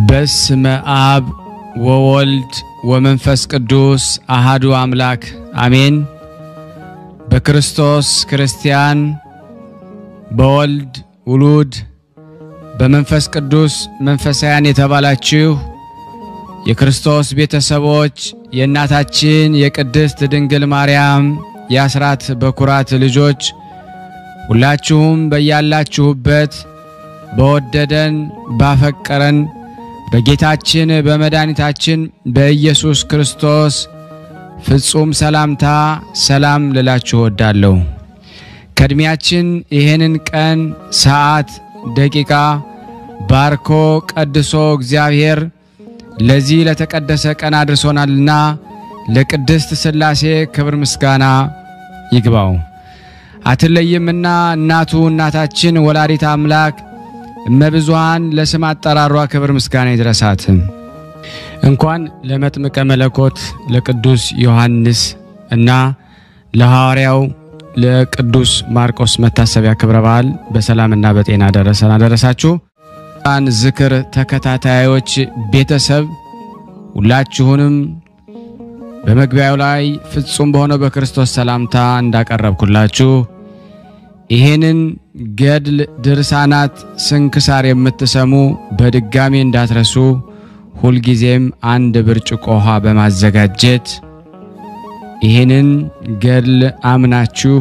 በስመ አብ ወወልድ ወመንፈስ ቅዱስ አሃዱ አምላክ አሜን። በክርስቶስ ክርስቲያን፣ በወልድ ውሉድ፣ በመንፈስ ቅዱስ መንፈሳውያን የተባላችሁ የክርስቶስ ቤተሰቦች የእናታችን የቅድስት ድንግል ማርያም የአስራት በኩራት ልጆች ሁላችሁም በያላችሁበት በወደደን ባፈቀረን በጌታችን በመድኃኒታችን በኢየሱስ ክርስቶስ ፍጹም ሰላምታ ሰላም ልላችሁ እወዳለሁ። ከዕድሜያችን ይህንን ቀን፣ ሰዓት፣ ደቂቃ ባርኮ ቀድሶ እግዚአብሔር ለዚህ ለተቀደሰ ቀን አድርሶናልና ለቅድስት ሥላሴ ክብር ምስጋና ይግባው። አትለይምና እናቱ እናታችን ወላዲት አምላክ እመብዙሃን ለስም አጠራሯ ክብር ምስጋና ይድረሳት። እንኳን ለመጥምቀ መለኮት ለቅዱስ ዮሐንስ እና ለሐዋርያው ለቅዱስ ማርቆስ መታሰቢያ ክብረ በዓል በሰላምና በጤና ደረሰን አደረሳችሁ። ን ዝክር ተከታታዮች ቤተሰብ ሁላችሁንም በመግቢያው ላይ ፍጹም በሆነው በክርስቶስ ሰላምታ እንዳቀረብኩላችሁ ይሄንን ገድል ድርሳናት ስንክሳር የምትሰሙ በድጋሚ እንዳትረሱ ሁልጊዜም አንድ ብርጭቆ ውሃ በማዘጋጀት ይህንን ገድል አምናችሁ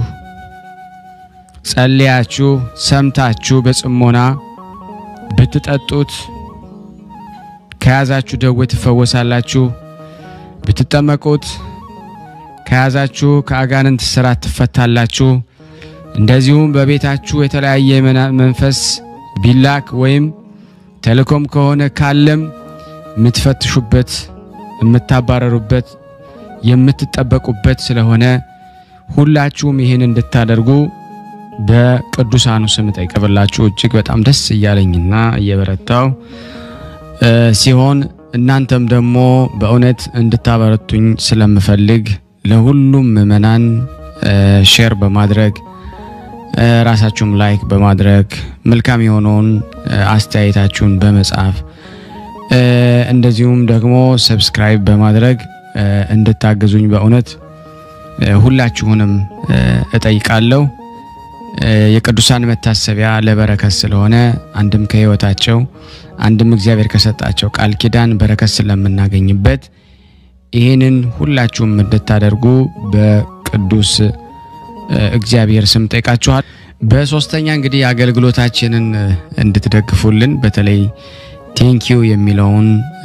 ጸልያችሁ ሰምታችሁ በጽሞና ብትጠጡት ከያዛችሁ ደዌ ትፈወሳላችሁ። ብትጠመቁት ከያዛችሁ ከአጋንንት ስራት ትፈታላችሁ። እንደዚሁም በቤታችሁ የተለያየ መንፈስ ቢላክ ወይም ተልእኮም ከሆነ ካለም የምትፈትሹበት፣ የምታባረሩበት፣ የምትጠበቁበት ስለሆነ ሁላችሁም ይህን እንድታደርጉ በቅዱሳኑ ስም ጠይቀብላችሁ እጅግ በጣም ደስ እያለኝና እየበረታው ሲሆን እናንተም ደግሞ በእውነት እንድታበረቱኝ ስለምፈልግ ለሁሉም ምዕመናን ሼር በማድረግ ራሳችሁም ላይክ በማድረግ መልካም የሆነውን አስተያየታችሁን በመጻፍ እንደዚሁም ደግሞ ሰብስክራይብ በማድረግ እንድታግዙኝ በእውነት ሁላችሁንም እጠይቃለሁ። የቅዱሳን መታሰቢያ ለበረከት ስለሆነ አንድም ከሕይወታቸው አንድም እግዚአብሔር ከሰጣቸው ቃል ኪዳን በረከት ስለምናገኝበት ይህንን ሁላችሁም እንድታደርጉ በቅዱስ እግዚአብሔር ስም ጠይቃችኋል። በሶስተኛ እንግዲህ አገልግሎታችንን እንድትደግፉልን በተለይ ቴንኪዩ የሚለውን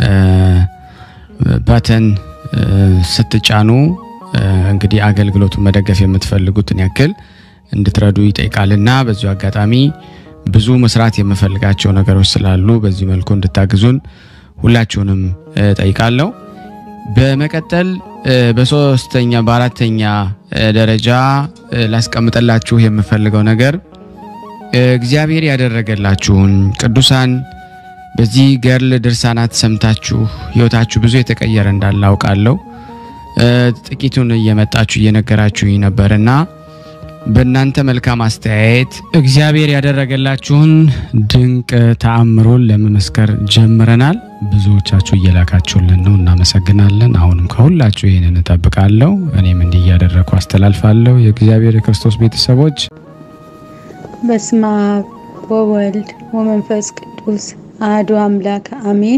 ባተን ስትጫኑ እንግዲህ አገልግሎቱን መደገፍ የምትፈልጉትን ያክል እንድትረዱ ይጠይቃልና በዚሁ አጋጣሚ ብዙ መስራት የምፈልጋቸው ነገሮች ስላሉ በዚህ መልኩ እንድታግዙን ሁላችሁንም ጠይቃለሁ። በመቀጠል በሶስተኛ በአራተኛ ደረጃ ላስቀምጠላችሁ የምፈልገው ነገር እግዚአብሔር ያደረገላችሁን ቅዱሳን በዚህ ገድል ድርሳናት ሰምታችሁ ሕይወታችሁ ብዙ የተቀየረ እንዳለ አውቃለሁ። ጥቂቱን እየመጣችሁ እየነገራችሁኝ ነበርና በእናንተ መልካም አስተያየት እግዚአብሔር ያደረገላችሁን ድንቅ ተአምሮን ለመመስከር ጀምረናል። ብዙዎቻችሁ እየላካችሁልን ነው፣ እናመሰግናለን። አሁንም ከሁላችሁ ይህንን እጠብቃለሁ። እኔም እንዲህ እያደረግኩ አስተላልፋለሁ። የእግዚአብሔር የክርስቶስ ቤተሰቦች በስመ አብ ወወልድ ወመንፈስ ቅዱስ አሐዱ አምላክ አሜን።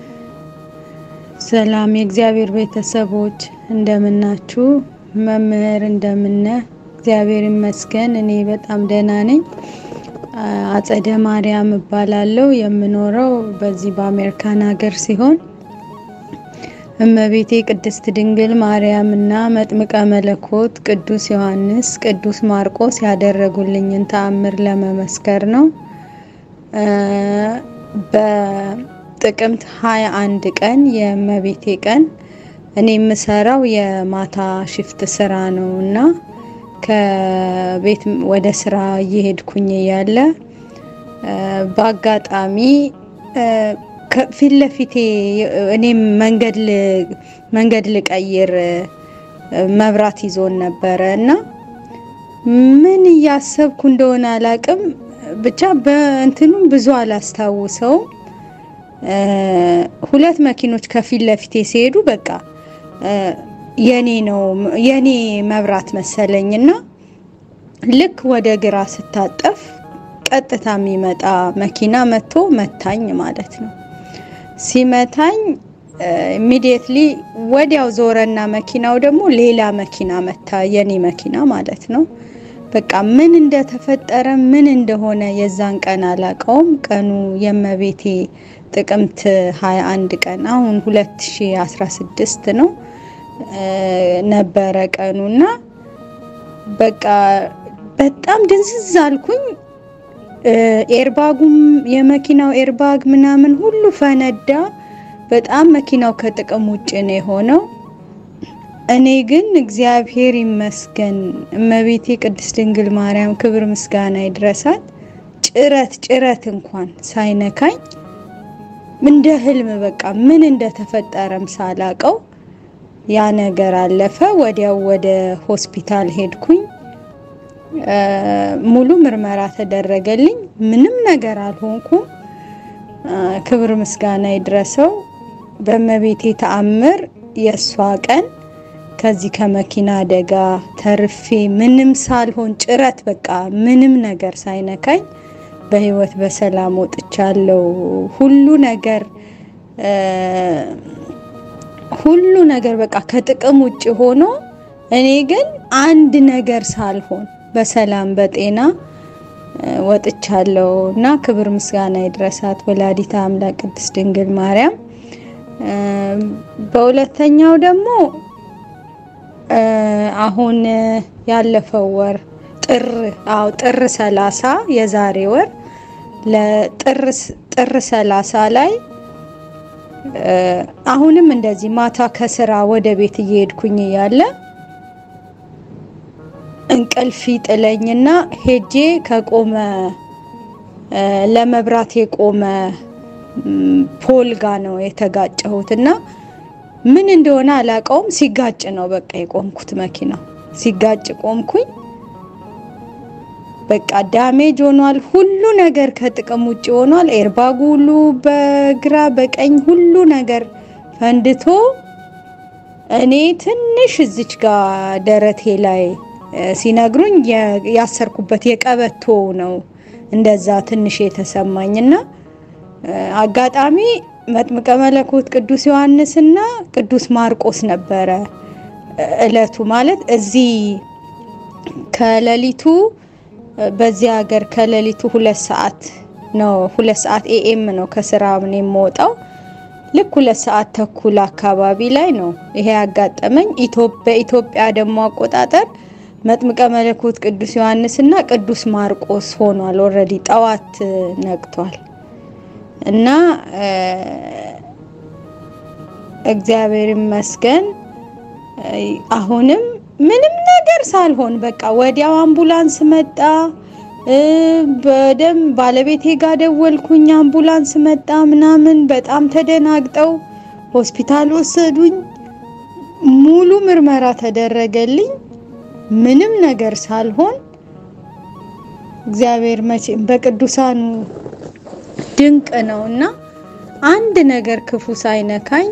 ሰላም የእግዚአብሔር ቤተሰቦች እንደምናችሁ? መምህር እንደምነ እግዚአብሔር ይመስገን እኔ በጣም ደህና ነኝ። አጸደ ማርያም እባላለሁ። የምኖረው በዚህ በአሜሪካን ሀገር ሲሆን እመቤቴ ቅድስት ድንግል ማርያም እና መጥምቀ መለኮት ቅዱስ ዮሐንስ፣ ቅዱስ ማርቆስ ያደረጉልኝን ተአምር ለመመስከር ነው። በጥቅምት ሀያ አንድ ቀን የእመቤቴ ቀን እኔ የምሰራው የማታ ሽፍት ስራ ነው እና ከቤት ወደ ስራ እየሄድኩኝ ያለ በአጋጣሚ ፊት ለፊቴ እኔም መንገድ ልቀይር መብራት ይዞን ነበረ እና ምን እያሰብኩ እንደሆነ አላቅም። ብቻ በእንትኑም ብዙ አላስታውሰውም። ሁለት መኪኖች ከፊት ለፊቴ ሲሄዱ በቃ የኔ ነው የኔ መብራት መሰለኝና ልክ ወደ ግራ ስታጠፍ ቀጥታ የሚመጣ መኪና መጥቶ መታኝ ማለት ነው። ሲመታኝ ኢሚዲየትሊ ወዲያው ዞረና መኪናው ደግሞ ሌላ መኪና መታ፣ የኔ መኪና ማለት ነው። በቃ ምን እንደተፈጠረ ምን እንደሆነ የዛን ቀን አላቀውም። ቀኑ የመቤቴ ጥቅምት 21 ቀን አሁን 2016 ነው ነበረ ቀኑና በቃ በጣም ድንዝዝ አልኩኝ። ኤርባጉም የመኪናው ኤርባግ ምናምን ሁሉ ፈነዳ። በጣም መኪናው ከጥቅም ውጭ ነው የሆነው። እኔ ግን እግዚአብሔር ይመስገን እመቤቴ ቅድስት ድንግል ማርያም ክብር ምስጋና ይድረሳት፣ ጭረት ጭረት እንኳን ሳይነካኝ እንደ ህልም በቃ ምን እንደተፈጠረም ሳላቀው ያ ነገር አለፈ። ወዲያው ወደ ሆስፒታል ሄድኩኝ። ሙሉ ምርመራ ተደረገልኝ። ምንም ነገር አልሆንኩም። ክብር ምስጋና ይድረሰው። በእመቤቴ ተአምር የእሷ ቀን ከዚህ ከመኪና አደጋ ተርፌ ምንም ሳልሆን ጭረት በቃ ምንም ነገር ሳይነካኝ በህይወት በሰላም ወጥቻለሁ። ሁሉ ነገር ሁሉ ነገር በቃ ከጥቅም ውጭ ሆኖ እኔ ግን አንድ ነገር ሳልሆን በሰላም በጤና ወጥቻለሁ እና ክብር ምስጋና ይድረሳት ወላዲተ አምላክ ቅድስት ድንግል ማርያም። በሁለተኛው ደግሞ አሁን ያለፈው ወር ጥር አዎ ጥር ሰላሳ የዛሬ ወር ለጥር ጥር ሰላሳ ላይ አሁንም እንደዚህ ማታ ከስራ ወደ ቤት እየሄድኩኝ እያለ እንቅልፍ ጥለኝና ሄጄ ከቆመ ለመብራት የቆመ ፖል ጋ ነው የተጋጨሁት እና ምን እንደሆነ አላውቀውም። ሲጋጭ ነው በቃ የቆምኩት። መኪናው ሲጋጭ ቆምኩኝ። በቃ ዳሜጅ ሆኗል። ሁሉ ነገር ከጥቅም ውጭ ሆኗል። ኤርባጉ ሁሉ በግራ በቀኝ ሁሉ ነገር ፈንድቶ እኔ ትንሽ እዚች ጋር ደረቴ ላይ ሲነግሩኝ ያሰርኩበት የቀበቶ ነው እንደዛ ትንሽ የተሰማኝና አጋጣሚ መጥምቀ መለኮት ቅዱስ ዮሐንስና ቅዱስ ማርቆስ ነበረ እለቱ ማለት እዚህ ከሌሊቱ በዚህ ሀገር ከሌሊቱ ሁለት ሰዓት ነው ሁለት ሰዓት ኤኤም ነው ከስራ ምን የምወጣው ልክ ሁለት ሰዓት ተኩል አካባቢ ላይ ነው ይሄ ያጋጠመኝ። በኢትዮጵያ ደግሞ አቆጣጠር መጥምቀ መለኮት ቅዱስ ዮሐንስና ቅዱስ ማርቆስ ሆኗል። ኦልሬዲ ጠዋት ነቅቷል እና እግዚአብሔር ይመስገን አሁንም ምንም ነገር ሳልሆን በቃ ወዲያው አምቡላንስ መጣ። በደም ባለቤቴ ጋር ደወልኩኝ። አምቡላንስ መጣ ምናምን በጣም ተደናግጠው ሆስፒታል ወሰዱኝ። ሙሉ ምርመራ ተደረገልኝ። ምንም ነገር ሳልሆን እግዚአብሔር መቼም በቅዱሳኑ ድንቅ ነውና አንድ ነገር ክፉ ሳይነካኝ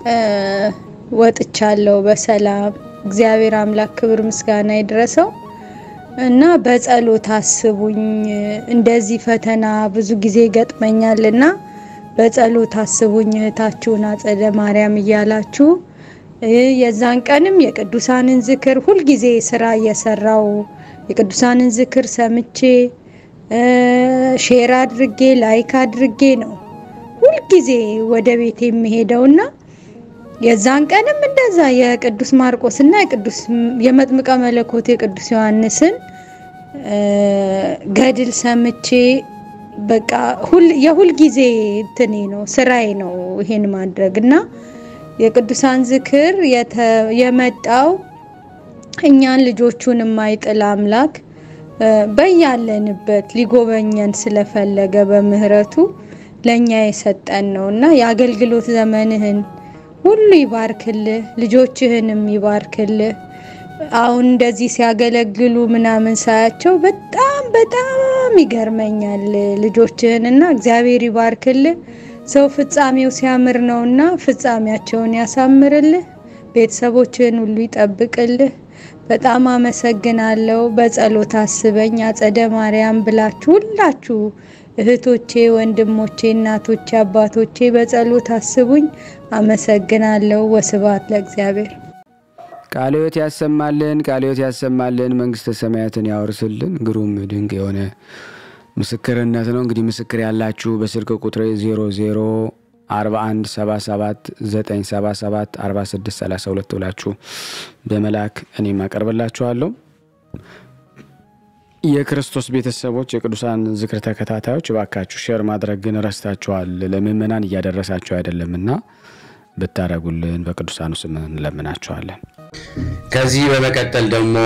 ወጥቻለሁ በሰላም። እግዚአብሔር አምላክ ክብር ምስጋና ይድረሰው እና በጸሎት አስቡኝ። እንደዚህ ፈተና ብዙ ጊዜ ገጥመኛልና በጸሎት አስቡኝ እህታችሁን አጸደ ማርያም እያላችሁ የዛን ቀንም የቅዱሳንን ዝክር ሁልጊዜ ስራ እየሰራው የቅዱሳንን ዝክር ሰምቼ ሼር አድርጌ ላይክ አድርጌ ነው ሁልጊዜ ወደ ቤት የሚሄደውና የዛን ቀንም እንደዛ የቅዱስ ማርቆስ እና የቅዱስ የመጥምቀ መለኮት የቅዱስ ዮሐንስን ገድል ሰምቼ በቃ የሁል ጊዜ እንትኔ ነው ስራዬ ነው ይሄን ማድረግ እና የቅዱሳን ዝክር የመጣው እኛን ልጆቹን የማይጥል አምላክ በያለንበት ሊጎበኘን ስለፈለገ በምህረቱ ለእኛ የሰጠን ነው እና የአገልግሎት ዘመንህን ሁሉ ይባርክልህ፣ ልጆችህንም ይባርክልህ። አሁን እንደዚህ ሲያገለግሉ ምናምን ሳያቸው በጣም በጣም ይገርመኛል ልጆችህንና እግዚአብሔር ይባርክልህ። ሰው ፍጻሜው ሲያምር ነውና ፍጻሜያቸውን ያሳምርልህ፣ ቤተሰቦችህን ሁሉ ይጠብቅልህ። በጣም አመሰግናለሁ። በጸሎት አስበኝ አጸደ ማርያም ብላችሁ ሁላችሁ እህቶቼ፣ ወንድሞቼ፣ እናቶቼ፣ አባቶቼ በጸሎት አስቡኝ። አመሰግናለሁ። ወስብሐት ለእግዚአብሔር። ቃለ ሕይወት ያሰማልን፣ ቃለ ሕይወት ያሰማልን፣ መንግስተ ሰማያትን ያወርስልን። ግሩም ድንቅ የሆነ ምስክርነት ነው። እንግዲህ ምስክር ያላችሁ በስልክ ቁጥር 00 41 77 977 46 32 ብላችሁ በመላክ እኔም አቀርብላችኋለሁ። የክርስቶስ ቤተሰቦች የቅዱሳን ዝክር ተከታታዮች እባካችሁ ሼር ማድረግ ግን ረስታችኋል። ለምእመናን እያደረሳችሁ አይደለምና ብታደረጉልን በቅዱሳኑ ስም እንለምናችኋለን። ከዚህ በመቀጠል ደግሞ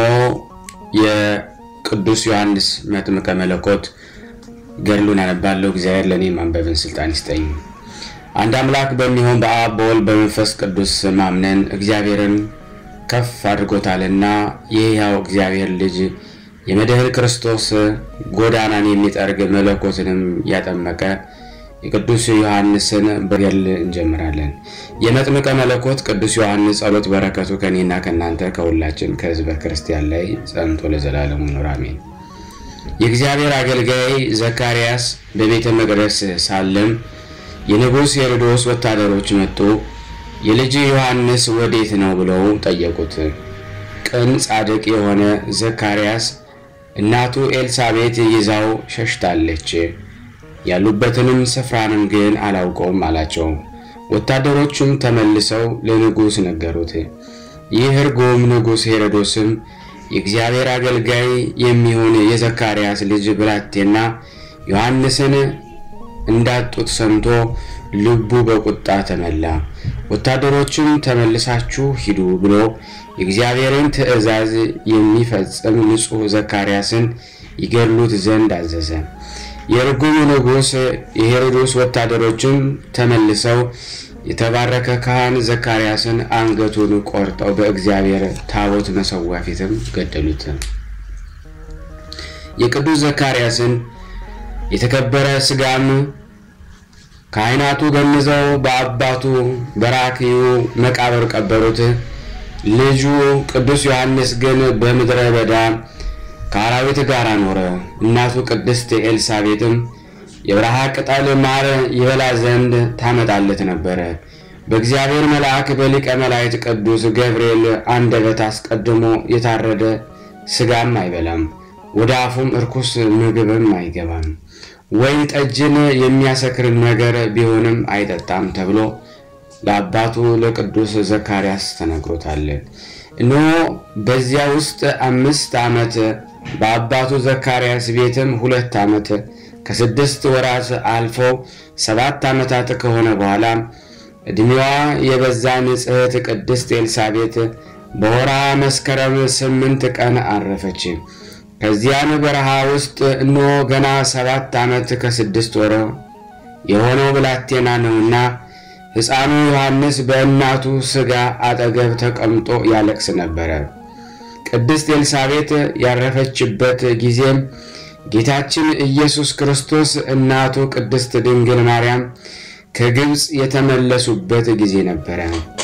የቅዱስ ዮሐንስ መጥምቀ መለኮት ገድሉን አነባለሁ። እግዚአብሔር ለእኔ ማንበብን ስልጣን ይስጠኝ። አንድ አምላክ በሚሆን በአብ በወልድ በመንፈስ ቅዱስ ማምነን እግዚአብሔርን ከፍ አድርጎታልና የሕያው እግዚአብሔር ልጅ የመድህን ክርስቶስ ጎዳናን የሚጠርግ መለኮትንም ያጠመቀ የቅዱስ ዮሐንስን በገድል እንጀምራለን። የመጥምቀ መለኮት ቅዱስ ዮሐንስ ጸሎት በረከቱ ከእኔና ከእናንተ ከሁላችን ከሕዝበ ክርስቲያን ላይ ጸንቶ ለዘላለሙ ይኑር አሜን። የእግዚአብሔር አገልጋይ ዘካርያስ በቤተ መቅደስ ሳለም የንጉሥ ሄሮዶስ ወታደሮች መጡ። የልጅ ዮሐንስ ወዴት ነው ብለው ጠየቁት። ቅን ጻድቅ የሆነ ዘካርያስ እናቱ ኤልሳቤት ይዛው ሸሽታለች፣ ያሉበትንም ስፍራንም ግን አላውቀውም አላቸው። ወታደሮቹም ተመልሰው ለንጉሥ ነገሩት። ይህ ርጉም ንጉሥ ሄሮዶስም የእግዚአብሔር አገልጋይ የሚሆን የዘካርያስ ልጅ ብላቴና ዮሐንስን እንዳጡት ሰምቶ ልቡ በቁጣ ተመላ። ወታደሮችም ተመልሳችሁ ሂዱ ብሎ የእግዚአብሔርን ትእዛዝ የሚፈጽም ንጹሕ ዘካርያስን ይገድሉት ዘንድ አዘዘ። የርጉም ንጉሥ የሄሮዶስ ወታደሮችም ተመልሰው የተባረከ ካህን ዘካርያስን አንገቱን ቆርጠው በእግዚአብሔር ታቦት መሠዊያ ፊትም ገደሉት። የቅዱስ ዘካርያስን የተከበረ ሥጋም ካህናቱ ገንዘው በአባቱ በራክዩ መቃብር ቀበሩት። ልጁ ቅዱስ ዮሐንስ ግን በምድረ በዳ ከአራዊት ጋር ኖረ። እናቱ ቅድስት ኤልሳቤጥም የበረሃ ቅጠል ማር ይበላ ዘንድ ታመጣለት ነበረ። በእግዚአብሔር መልአክ በሊቀ መላእክት ቅዱስ ገብርኤል አንደበት አስቀድሞ የታረደ ሥጋም አይበላም፣ ወደ አፉም እርኩስ ምግብም አይገባም። ወይን ጠጅን የሚያሰክር ነገር ቢሆንም አይጠጣም ተብሎ ለአባቱ ለቅዱስ ዘካርያስ ተነግሮታል። እነሆ በዚያ ውስጥ አምስት ዓመት በአባቱ ዘካርያስ ቤትም ሁለት ዓመት ከስድስት ወራት አልፎ ሰባት ዓመታት ከሆነ በኋላ ዕድሜዋ የበዛ ንጽሕት ቅድስት ኤልሳቤጥ በወርሃ መስከረም ስምንት ቀን አረፈች። ከዚያም በረሃ ውስጥ እነሆ ገና ሰባት ዓመት ከስድስት ወር የሆነው ብላቴና ነውና ሕፃኑ ዮሐንስ በእናቱ ሥጋ አጠገብ ተቀምጦ ያለቅስ ነበረ። ቅድስት ኤልሳቤጥ ያረፈችበት ጊዜም ጌታችን ኢየሱስ ክርስቶስ እናቱ ቅድስት ድንግል ማርያም ከግብፅ የተመለሱበት ጊዜ ነበረ።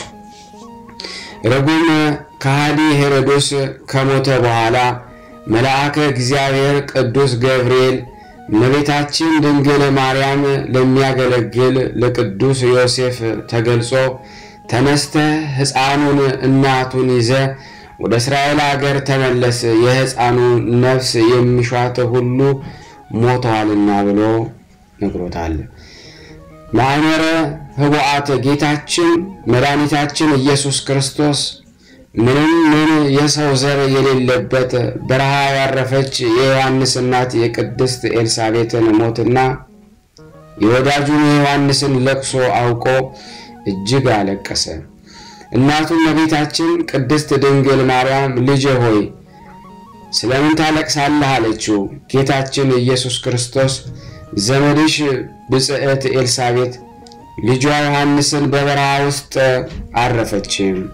ርጉም ከሃዲ ሄሮዶስ ከሞተ በኋላ መልአከ እግዚአብሔር ቅዱስ ገብርኤል እመቤታችን ድንግል ማርያም ለሚያገለግል ለቅዱስ ዮሴፍ ተገልጾ ተነስተ ሕፃኑን እናቱን ይዘ ወደ እስራኤል አገር ተመለስ፣ የሕፃኑ ነፍስ የሚሿት ሁሉ ሞተዋልና ብሎ ነግሮታል። ማዕመረ ኅቡዓት ጌታችን መድኃኒታችን ኢየሱስ ክርስቶስ ምንም ምን የሰው ዘር የሌለበት በረሃ ያረፈች የዮሐንስ እናት የቅድስት ኤልሳቤጥን ሞትና የወዳጁን የዮሐንስን ለቅሶ አውቆ እጅግ አለቀሰ። እናቱም እመቤታችን ቅድስት ድንግል ማርያም ልጄ ሆይ ስለምን ታለቅሳለህ? አለችው። ጌታችን ኢየሱስ ክርስቶስ ዘመድሽ ብጽዕት ኤልሳቤጥ ልጇ ዮሐንስን በበረሃ ውስጥ አረፈች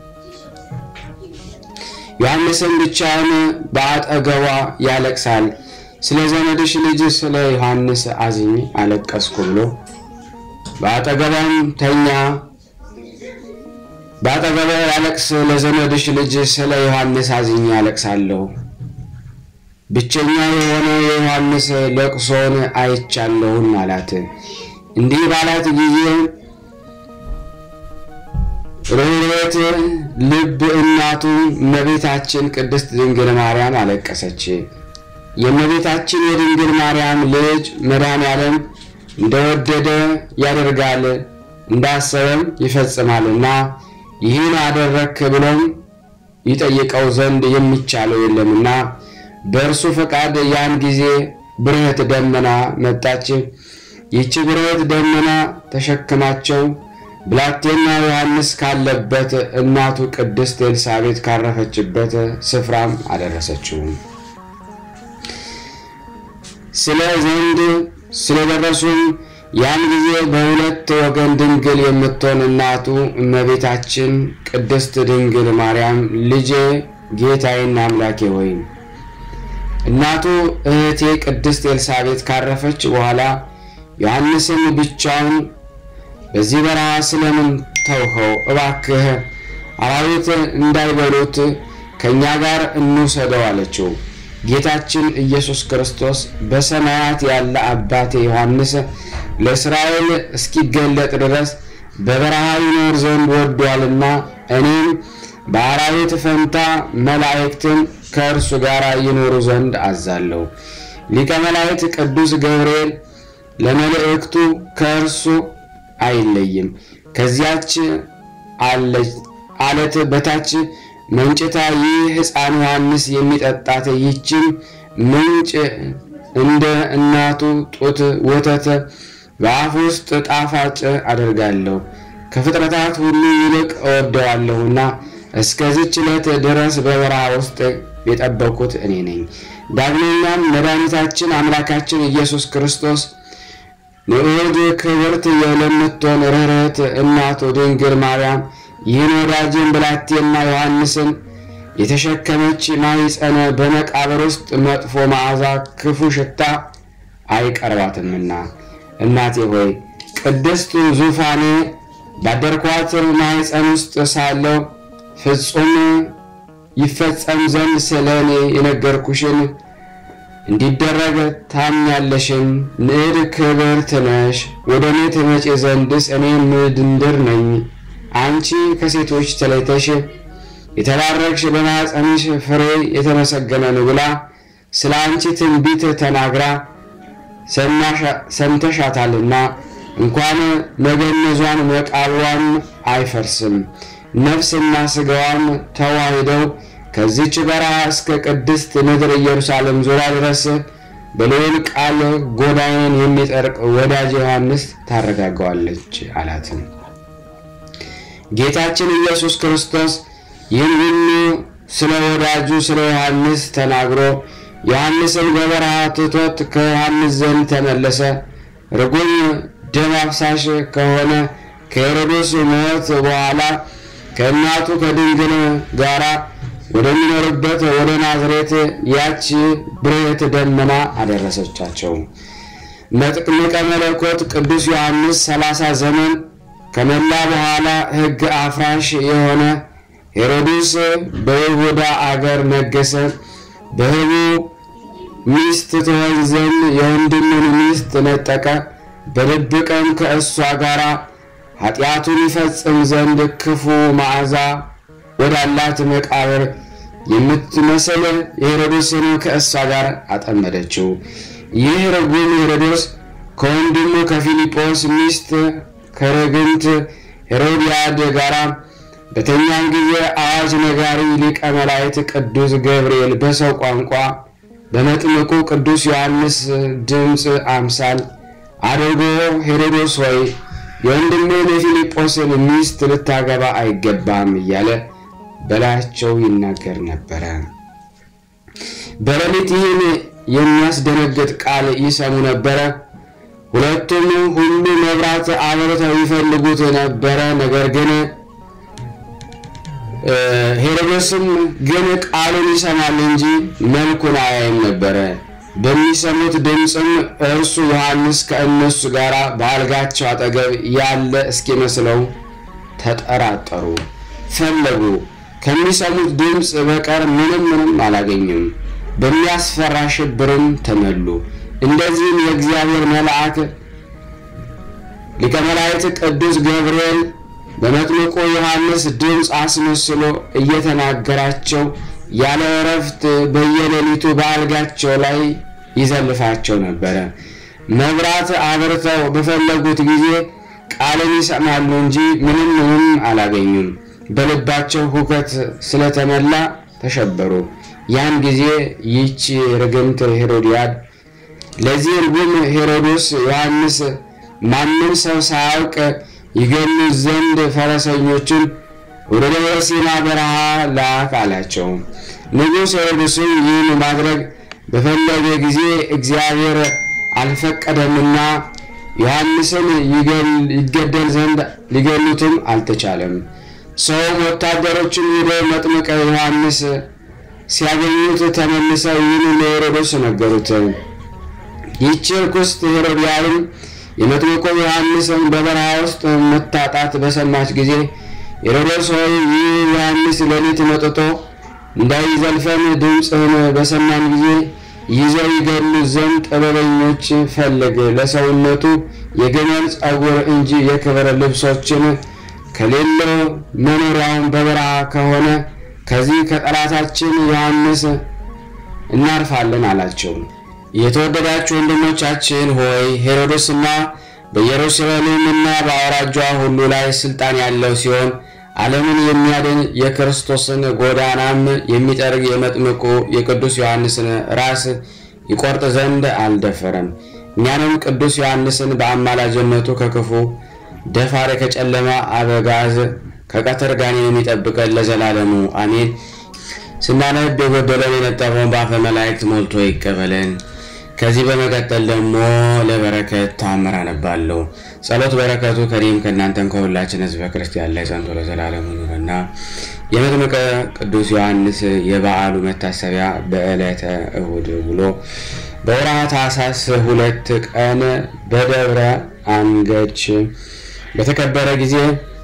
ዮሐንስን ብቻውን በአጠገቧ ያለቅሳል። ስለ ዘመድሽ ልጅ ስለ ዮሐንስ አዝኝ አለቀስኩ ብሎ በአጠገቧም ተኛ። በአጠገቧ ያለቅስ ለዘመድሽ ልጅ ስለ ዮሐንስ አዝኜ ያለቅሳለሁ። ብቸኛ የሆነ የዮሐንስ ለቅሶን አይቻለሁም አላት። እንዲህ ባላት ጊዜ ርኅሩኅት ልብ እናቱ እመቤታችን ቅድስት ድንግል ማርያም አለቀሰች። የእመቤታችን የድንግል ማርያም ልጅ መድኃኔዓለም እንደወደደ ያደርጋል እንዳሰበም ይፈጽማልና ይህን አደረክ ብሎም ይጠይቀው ዘንድ የሚቻለው የለምና በእርሱ ፈቃድ ያን ጊዜ ብርህት ደመና መጣች። ይህች ብርህት ደመና ተሸክማቸው ብላቴና ዮሐንስ ካለበት እናቱ ቅድስት ኤልሳቤጥ ካረፈችበት ስፍራም አደረሰችው። ስለ ዘንድ ስለደረሱም ያን ጊዜ በሁለት ወገን ድንግል የምትሆን እናቱ እመቤታችን ቅድስት ድንግል ማርያም ልጄ ጌታዬና አምላኬ ሆይ እናቱ እህቴ ቅድስት ኤልሳቤጥ ካረፈች በኋላ ዮሐንስን ብቻውን በዚህ በረሃ ስለምን ተውኸው? እባክህ አራዊት እንዳይበሉት ከእኛ ጋር እንውሰደው አለችው። ጌታችን ኢየሱስ ክርስቶስ በሰማያት ያለ አባቴ ዮሐንስ ለእስራኤል እስኪገለጥ ድረስ በበረሃ ይኖር ዘንድ ወዷልና እኔም በአራዊት ፈንታ መላእክትን ከእርሱ ጋር ይኖሩ ዘንድ አዛለሁ። ሊቀ መላእክት ቅዱስ ገብርኤል ለመልእክቱ ከእርሱ አይለይም። ከዚያች አለት በታች መንጭታ ይህ ሕፃን ዮሐንስ የሚጠጣት ይህችን ምንጭ እንደ እናቱ ጡት ወተት በአፍ ውስጥ ጣፋጭ አደርጋለሁ። ከፍጥረታት ሁሉ ይልቅ እወደዋለሁና እስከዚች ዕለት ድረስ በበረሃ ውስጥ የጠበኩት እኔ ነኝ። ዳግመኛም መድኃኒታችን አምላካችን ኢየሱስ ክርስቶስ ንዑድ ክብርት የለምትሆን ርኅርኅት እናቱ ድንግል ማርያም ይህን ወዳጅን ብላቴና ዮሐንስን የተሸከመች ማኅፀነ በመቃብር ውስጥ መጥፎ መዓዛ ክፉ ሽታ አይቀርባትምና እናቴ ሆይ ቅድስት ዙፋኔ ባደርኳት ማኅፀን ውስጥ ሳለው ፍጹም ይፈጸም ዘንድ ስለ እኔ የነገርኩሽን እንዲደረግ ታምኛለሽን? ንዕድ ክብርት ነሽ። ወደ እኔ ትመጪ ዘንድስ እኔ ምድንድር ነኝ። አንቺ ከሴቶች ተለይተሽ የተባረክሽ በማኅፀንሽ ፍሬ የተመሰገነ ነው ብላ ስለ አንቺ ትንቢት ተናግራ ሰምተሻታልና እንኳን መገነዟን መቃብሯም አይፈርስም። ነፍስና ሥጋዋም ተዋሂደው ከዚች በረሃ እስከ ቅድስት ምድር ኢየሩሳሌም ዙሪያ ድረስ በልዑል ቃል ጎዳዬን የሚጠርቅ ወዳጅ ዮሐንስ ታረጋገዋለች አላት። ጌታችን ኢየሱስ ክርስቶስ ይህን ሁሉ ስለ ወዳጁ ስለ ዮሐንስ ተናግሮ ዮሐንስን በበረሃ ትቶት ከዮሐንስ ዘንድ ተመለሰ። ርጉም ደም አፍሳሽ ከሆነ ከሄሮድስ ሞት በኋላ ከእናቱ ከድንግል ጋራ ወደሚኖርበት ወደ ናዝሬት ያች ብርህት ደመና አደረሰቻቸው። መጥምቀ መለኮት ቅዱስ ዮሐንስ ሰላሳ ዘመን ከመላ በኋላ ሕግ አፍራሽ የሆነ ሄሮድስ በይሁዳ አገር ነገሰ። በሕቡ ሚስት ትሆን ዘንድ የወንድሙን ሚስት ነጠቀ። በድብቅም ከእሷ ጋር ኃጢአቱን ይፈጽም ዘንድ ክፉ መዓዛ ወዳላት መቃብር የምትመስል የሄሮድስን ከእሷ ጋር አጠመደችው። ይህ ርጉም ሄሮዶስ ከወንድሙ ከፊልጶስ ሚስት ከርግንት ሄሮድያድ ጋር በተኛም ጊዜ አዋጅ ነጋሪ ሊቀ መላእክት ቅዱስ ገብርኤል በሰው ቋንቋ በመጥምቁ ቅዱስ ዮሐንስ ድምፅ አምሳል አድርጎ ሄሮዶስ ሆይ የወንድምህን የፊልጶስን ሚስት ልታገባ አይገባም እያለ በላያቸው ይናገር ነበረ። በሌሊት ይህን የሚያስደነግጥ ቃል ይሰሙ ነበረ። ሁለቱም ሁሉ መብራት አብርተው ይፈልጉት ነበረ። ነገር ግን ሄሮድስም ግን ቃሉን ይሰማል እንጂ መልኩን አያይም ነበረ። በሚሰሙት ድምፅም እርሱ ዮሐንስ ከእነሱ ጋር በአልጋቸው አጠገብ ያለ እስኪመስለው ተጠራጠሩ፣ ፈለጉ። ከሚሰሙት ድምፅ በቀር ምንም ምንም አላገኙም። በሚያስፈራ ሽብርም ተመሉ። እንደዚህም የእግዚአብሔር መልአክ ሊቀ መላእክት ቅዱስ ገብርኤል በመጥምቁ ዮሐንስ ድምፅ አስመስሎ እየተናገራቸው ያለ እረፍት በየሌሊቱ በአልጋቸው ላይ ይዘልፋቸው ነበረ። መብራት አብርተው በፈለጉት ጊዜ ቃልን ይሰማሉ እንጂ ምንም ምንም አላገኙም። በልባቸው ሁከት ስለተመላ ተሸበሩ። ያን ጊዜ ይህች ርግምት ሄሮድያድ ለዚህ ርጉም ሄሮድስ ዮሐንስ ማንም ሰው ሳያውቅ ይገሉት ዘንድ ፈረሰኞችን ወደ ደብረ ሲና በረሃ ላክ አላቸው። ንጉሥ ሄሮድስም ይህን ማድረግ በፈለገ ጊዜ እግዚአብሔር አልፈቀደምና ዮሐንስን ይገደል ዘንድ ሊገሉትም አልተቻለም። ሰውም ወታደሮችን ሄደ መጥምቀ ዮሐንስ ሲያገኙት ተመልሰው ይህን ለሄሮድስ ነገሩት። ይህች ርኩስት ሄሮድያድም የመጥምቁ ዮሐንስን በበረሃ ውስጥ መታጣት በሰማች ጊዜ ሄሮድስ ሆይ ይህ ዮሐንስ ሌሊት መጥቶ እንዳይዘልፈን ድምፅህን በሰማን ጊዜ ይዘው ይገሉት ዘንድ ጥበበኞች ፈልግ፣ ለሰውነቱ የግመል ጸጉር እንጂ የክብር ልብሶችን ከሌለው መኖሪያውን በበረሃ ከሆነ ከዚህ ከጠላታችን ዮሐንስ እናርፋለን አላቸው። የተወደዳችሁ ወንድሞቻችን ሆይ ሄሮድስና በኢየሩሳሌምና በአውራጇ ሁሉ ላይ ስልጣን ያለው ሲሆን ዓለምን የሚያድን የክርስቶስን ጎዳናም የሚጠርግ የመጥምቁ የቅዱስ ዮሐንስን ራስ ይቆርጥ ዘንድ አልደፈረም። እኛንም ቅዱስ ዮሐንስን በአማላጅነቱ ከክፉ ደፋሪ ከጨለማ አበጋዝ ከቀትር ጋኔን የሚጠብቀን ለዘላለሙ አሜን። ስናነብ የጎደለን የነጠበውን በአፈ መላእክት ሞልቶ ይቀበለን። ከዚህ በመቀጠል ደግሞ ለበረከት ታምር አነባለሁ። ጸሎት በረከቱ ከኔም ከእናንተም ከሁላችን ሕዝበ ክርስቲያን ላይ ጸንቶ ለዘላለሙ ይኑርና የመጥምቀ ቅዱስ ዮሐንስ የበዓሉ መታሰቢያ በዕለተ እሁድ ብሎ በወርኃ ታኅሳስ ሁለት ቀን በደብረ አንገች በተከበረ ጊዜ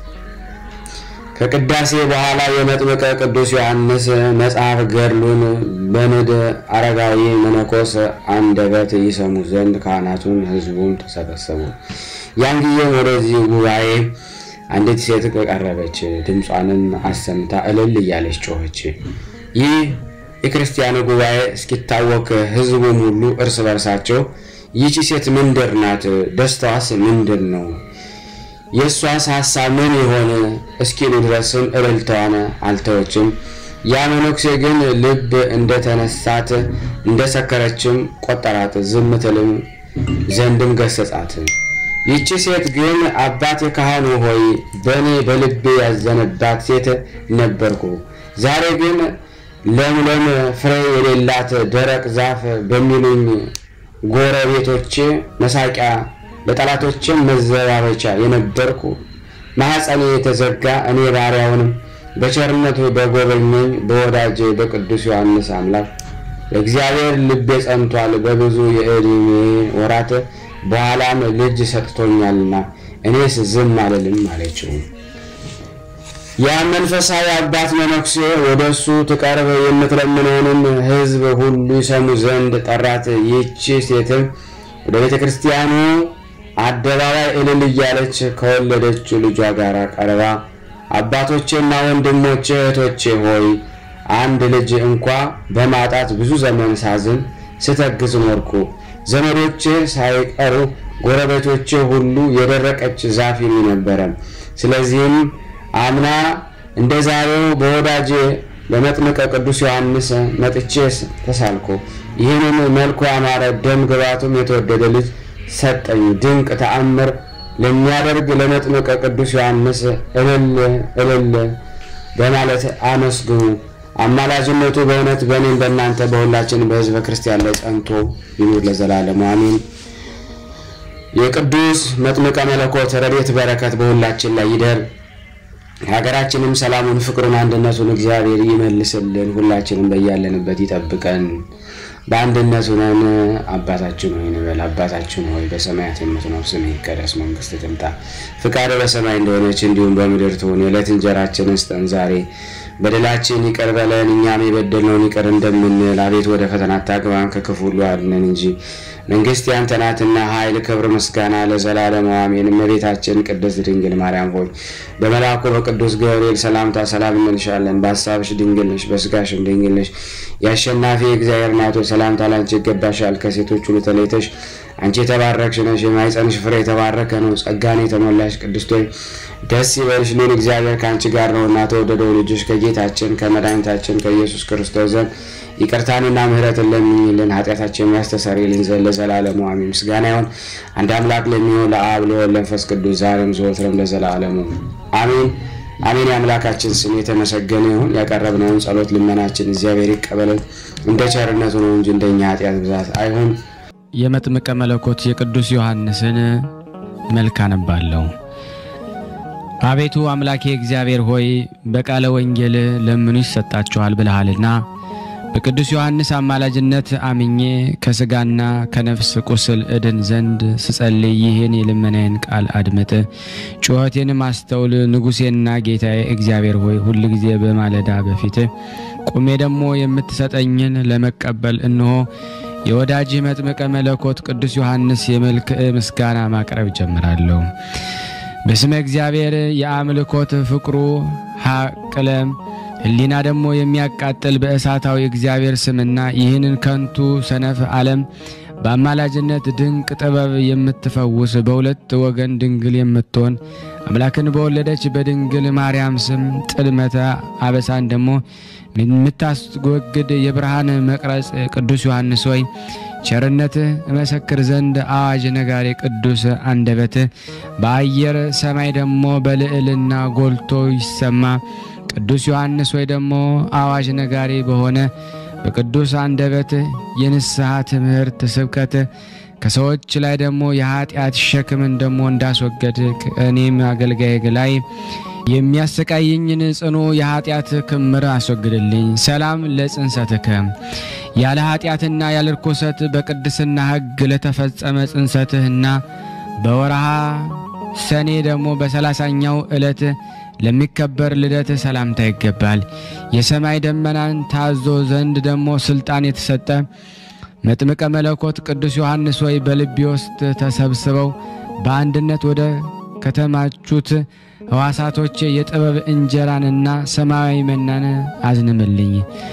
ከቅዳሴ በኋላ የመጥምቀ ቅዱስ ዮሐንስ መጽሐፍ ገድሉን በንድ አረጋዊ መነኮስ አንደበት ይሰሙ ዘንድ ካህናቱን ሕዝቡም ተሰበሰቡ። ያን ጊዜም ወደዚህ ጉባኤ አንዲት ሴት ቀረበች። ድምጿንም አሰምታ እልል እያለች ጮኸች። ይህ የክርስቲያኑ ጉባኤ እስኪታወክ ሕዝቡም ሁሉ እርስ በርሳቸው ይህቺ ሴት ምንድር ናት? ደስታዋስ ምንድን ነው? የእሷስ ሀሳብ ምን የሆነ እስኪሉ ድረስም እልልታዋን አልተወችም። ያ መነኩሴ ግን ልብ እንደተነሳት እንደሰከረችም ቆጠራት፣ ዝም ትልም ዘንድም ገሰጻት። ይቺ ሴት ግን አባቴ ካህኑ ሆይ በእኔ በልቤ ያዘነባት ሴት ነበርኩ። ዛሬ ግን ለምለም ፍሬ የሌላት ደረቅ ዛፍ በሚሉኝ ጎረቤቶቼ መሳቂያ ለጠላቶችም መዘባበቻ የነበርኩ ማኅፀኔ የተዘጋ እኔ ባሪያውንም በቸርነቱ በጎበኘኝ በወዳጄ በቅዱስ ዮሐንስ አምላክ እግዚአብሔር ልቤ ጸንቷል። በብዙ የዕድሜ ወራት በኋላም ልጅ ሰጥቶኛልና እኔስ ዝም አልልም አለችው። ያ መንፈሳዊ አባት መነኩሴ ወደ እሱ ትቀርብ የምትለምነውንም ሕዝብ ሁሉ ይሰሙ ዘንድ ጠራት። ይህች ሴትም ወደ ቤተ ክርስቲያኑ አደባባይ እልል እያለች ከወለደችው ልጇ ጋር ቀርባ አባቶቼና ወንድሞቼ እህቶቼ ሆይ አንድ ልጅ እንኳ በማጣት ብዙ ዘመን ሳዝን ስተግዝ ኖርኩ። ዘመዶቼ ሳይቀሩ ጎረቤቶቼ ሁሉ የደረቀች ዛፍ ይሉ ነበረ። ስለዚህም አምና እንደ ዛሬው በወዳጄ በመጥምቀ ቅዱስ ዮሐንስ መጥቼ ተሳልኩ። ይህንን መልኩ ያማረ ደም ግባቱም የተወደደ ልጅ ሰጠኝ። ድንቅ ተአምር ለሚያደርግ ለመጥምቀ ቅዱስ ዮሐንስ እልል እልል በማለት አመስግኑ። አማላጅነቱ በእውነት በእኔም በእናንተ በሁላችን በሕዝበ ክርስቲያን ላይ ጸንቶ ይኑር ለዘላለሙ አሜን። የቅዱስ መጥምቀ መለኮት ረድኤት በረከት በሁላችን ላይ ይደር። ሀገራችንም ሰላሙን፣ ፍቅሩን፣ አንድነቱን እግዚአብሔር ይመልስልን። ሁላችንም በያለንበት ይጠብቀን። በአንድነት ሆነን አባታችን ሆይ እንበል። አባታችን ሆይ በሰማያት የምትኖር ስምህ ይቀደስ፣ መንግስትህ ትምጣ፣ ፍቃድህ በሰማይ እንደሆነች እንዲሁም በምድር ትሁን። የዕለት እንጀራችንን ስጠን ዛሬ፣ በደላችን ይቅር በለን እኛም የበደልነውን ይቅር እንደምንል፣ አቤት ወደ ፈተና አታግባን ከክፉ ሁሉ አድነን እንጂ መንግስት ያንተ ናትና ኃይል፣ ክብር፣ ምስጋና ለዘላለሙ አሜን። እመቤታችን ቅድስት ድንግል ማርያም ሆይ በመልአኩ በቅዱስ ገብርኤል ሰላምታ ሰላም እንልሻለን። በሀሳብሽ ድንግል ነሽ፣ በስጋሽም ድንግል ነሽ። የአሸናፊ እግዚአብሔር እናቶ ሰላምታ ላንቺ ይገባሻል። ከሴቶች ሁሉ ተለይተሽ አንቺ የተባረክሽ ነሽ፣ የማኅፀንሽ ፍሬ የተባረከ ነው። ጸጋን የተሞላሽ ቅድስት ሆይ ደስ ይበልሽ፣ ልዑል እግዚአብሔር ከአንቺ ጋር ነውና ተወደደው ልጅሽ ከጌታችን ከመድኃኒታችን ከኢየሱስ ክርስቶስ ዘንድ ይቅርታንና ምሕረትን ለምኝልን ኃጢአታችን የሚያስተሰርይልን ዘንድ ለዘላለሙ አሜን። ምስጋና ይሁን አንድ አምላክ ለሚሆን ለአብ ለወልድ ለመንፈስ ቅዱስ ዛሬም ዘወትርም ለዘላለሙ አሜን አሜን። የአምላካችን ስም የተመሰገነ ይሁን። ያቀረብነውን ጸሎት ልመናችን እግዚአብሔር ይቀበለን እንደ ቸርነቱ ነው እንጂ እንደኛ ኃጢአት ብዛት አይሁን። የመጥምቀ መለኮት የቅዱስ ዮሐንስን መልክ አነባለሁ። አቤቱ አምላኬ እግዚአብሔር ሆይ በቃለ ወንጌል ለምኑ ይሰጣችኋል ብለሃልና በቅዱስ ዮሐንስ አማላጅነት አምኜ ከሥጋና ከነፍስ ቁስል እድን ዘንድ ስጸልይ ይህን የልመናዬን ቃል አድምጥ፣ ጩኸቴንም አስተውል። ንጉሴና ጌታዬ እግዚአብሔር ሆይ ሁል ጊዜ በማለዳ በፊት ቁሜ ደግሞ የምትሰጠኝን ለመቀበል እነሆ የወዳጅህ መጥምቀ መለኮት ቅዱስ ዮሐንስ የመልክዕ ምስጋና ማቅረብ ጀምራለሁ። በስመ እግዚአብሔር የአምልኮት ፍቅሩ ሀቅለም ሕሊና ደግሞ የሚያቃጥል በእሳታዊ እግዚአብሔር ስምና ይህንን ከንቱ ሰነፍ ዓለም በአማላጅነት ድንቅ ጥበብ የምትፈውስ በሁለት ወገን ድንግል የምትሆን አምላክን በወለደች በድንግል ማርያም ስም ጥልመተ አበሳን ደግሞ የምታስወግድ የብርሃን መቅረጽ ቅዱስ ዮሐንስ ሆይ ቸርነትህ እመሰክር ዘንድ አዋጅ ነጋሪ ቅዱስ አንደበት በአየር ሰማይ ደግሞ በልዕልና ጎልቶ ይሰማ። ቅዱስ ዮሐንስ ወይ ደግሞ አዋጅ ነጋሪ በሆነ በቅዱስ አንደበት የንስሐ ትምህርት ስብከት ከሰዎች ላይ ደግሞ የኃጢአት ሸክምን ደግሞ እንዳስወገድ ከእኔም አገልጋይ ላይ የሚያሰቃየኝን ጽኑ የኃጢአት ክምር አስወግድልኝ። ሰላም ለጽንሰትከ ያለ ኃጢአትና ያለ ርኩሰት በቅድስና ሕግ ለተፈጸመ ጽንሰትህና በወርሃ ሰኔ ደግሞ በሰላሳኛው ዕለት ለሚከበር ልደት ሰላምታ ይገባል። የሰማይ ደመናን ታዞ ዘንድ ደግሞ ስልጣን የተሰጠ መጥምቀ መለኮት ቅዱስ ዮሐንስ ወይ በልቤ ውስጥ ተሰብስበው በአንድነት ወደ ከተማቹት ሕዋሳቶቼ የጥበብ እንጀራንና ሰማያዊ መናን አዝንምልኝ።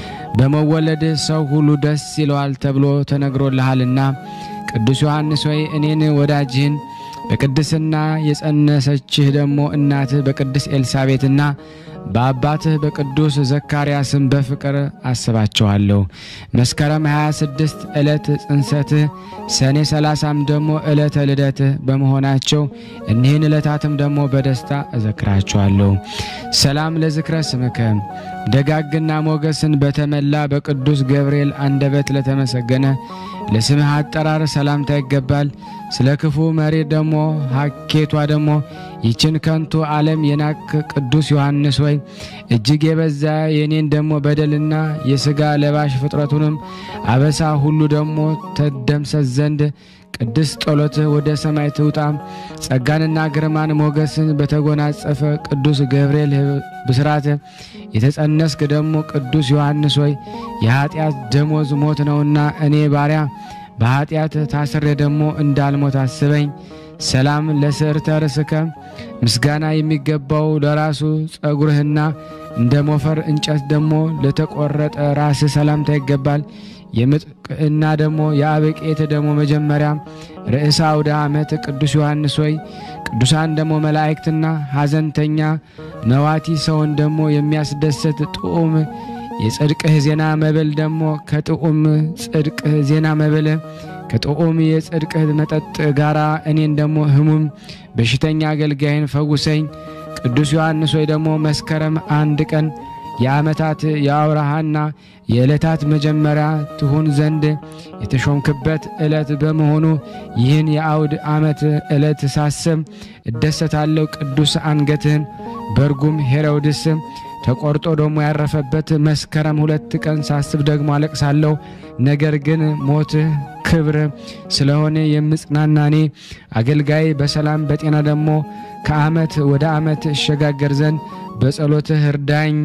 በመወለድ ሰው ሁሉ ደስ ይለዋል ተብሎ ተነግሮልሃልና ቅዱስ ዮሐንስ ወይ እኔን ወዳጅህን በቅድስና የጸነሰችህ ደግሞ እናትህ በቅድስ ኤልሳቤትና በአባትህ በቅዱስ ዘካርያስም በፍቅር አስባቸዋለሁ። መስከረም 26 ዕለት ጽንሰትህ፣ ሰኔ 30ም ደግሞ ዕለተ ልደትህ በመሆናቸው እኒህን ዕለታትም ደግሞ በደስታ እዘክራቸዋለሁ። ሰላም ለዝክረ ስምከ ደጋግና ሞገስን በተመላ በቅዱስ ገብርኤል አንደበት ለተመሰገነ ለስምህ አጠራር ሰላምታ ይገባል። ስለ ክፉ መሪ ደግሞ ሀኬቷ ደግሞ ይችን ከንቱ ዓለም የናክ ቅዱስ ዮሐንስ ወይ እጅግ የበዛ የኔን ደግሞ በደልና የሥጋ ለባሽ ፍጥረቱንም አበሳ ሁሉ ደግሞ ተደምሰስ ዘንድ ቅድስት ጸሎት ወደ ሰማይ ትውጣ። ጸጋንና ግርማን ሞገስን በተጎናጸፈ ቅዱስ ገብርኤል ብስራት የተጸነስክ ደግሞ ቅዱስ ዮሐንስ ሆይ የኃጢአት ደሞዝ ሞት ነውና እኔ ባሪያ በኃጢአት ታስሬ ደግሞ እንዳልሞት አስበኝ። ሰላም ለስዕርተ ርእስከ ምስጋና የሚገባው ለራሱ ጸጉርህና እንደ ሞፈር እንጨት ደግሞ ለተቆረጠ ራስህ ሰላምታ ይገባል። የምጥቅና ደግሞ የአበቄት ደግሞ መጀመሪያ ርዕሰ አውደ ዓመት ቅዱስ ዮሐንስ ሆይ ቅዱሳን ደግሞ መላእክትና ሐዘንተኛ መዋቲ ሰውን ደግሞ የሚያስደስት ጥዑም የጽድቅህ ዜና መብል ደግሞ ከጥዑም ጽድቅህ ዜና መብል ከጥዑም የጽድቅህ መጠጥ ጋር እኔን ደግሞ ህሙም በሽተኛ አገልጋይን ፈውሰኝ። ቅዱስ ዮሐንስ ሆይ ደግሞ መስከረም አንድ ቀን የዓመታት የአውራሃና የዕለታት መጀመሪያ ትሁን ዘንድ የተሾምክበት ዕለት በመሆኑ ይህን የአውድ ዓመት ዕለት ሳስብ እደሰታለሁ። ቅዱስ አንገትህን በርጉም ሄሮድስ ተቆርጦ ደግሞ ያረፈበት መስከረም ሁለት ቀን ሳስብ ደግሞ አለቅሳለሁ። ነገር ግን ሞትህ ክብር ስለሆነ የምጽናና እኔ አገልጋይ በሰላም በጤና ደግሞ ከዓመት ወደ ዓመት እሸጋገር ዘንድ በጸሎትህ እርዳኝ።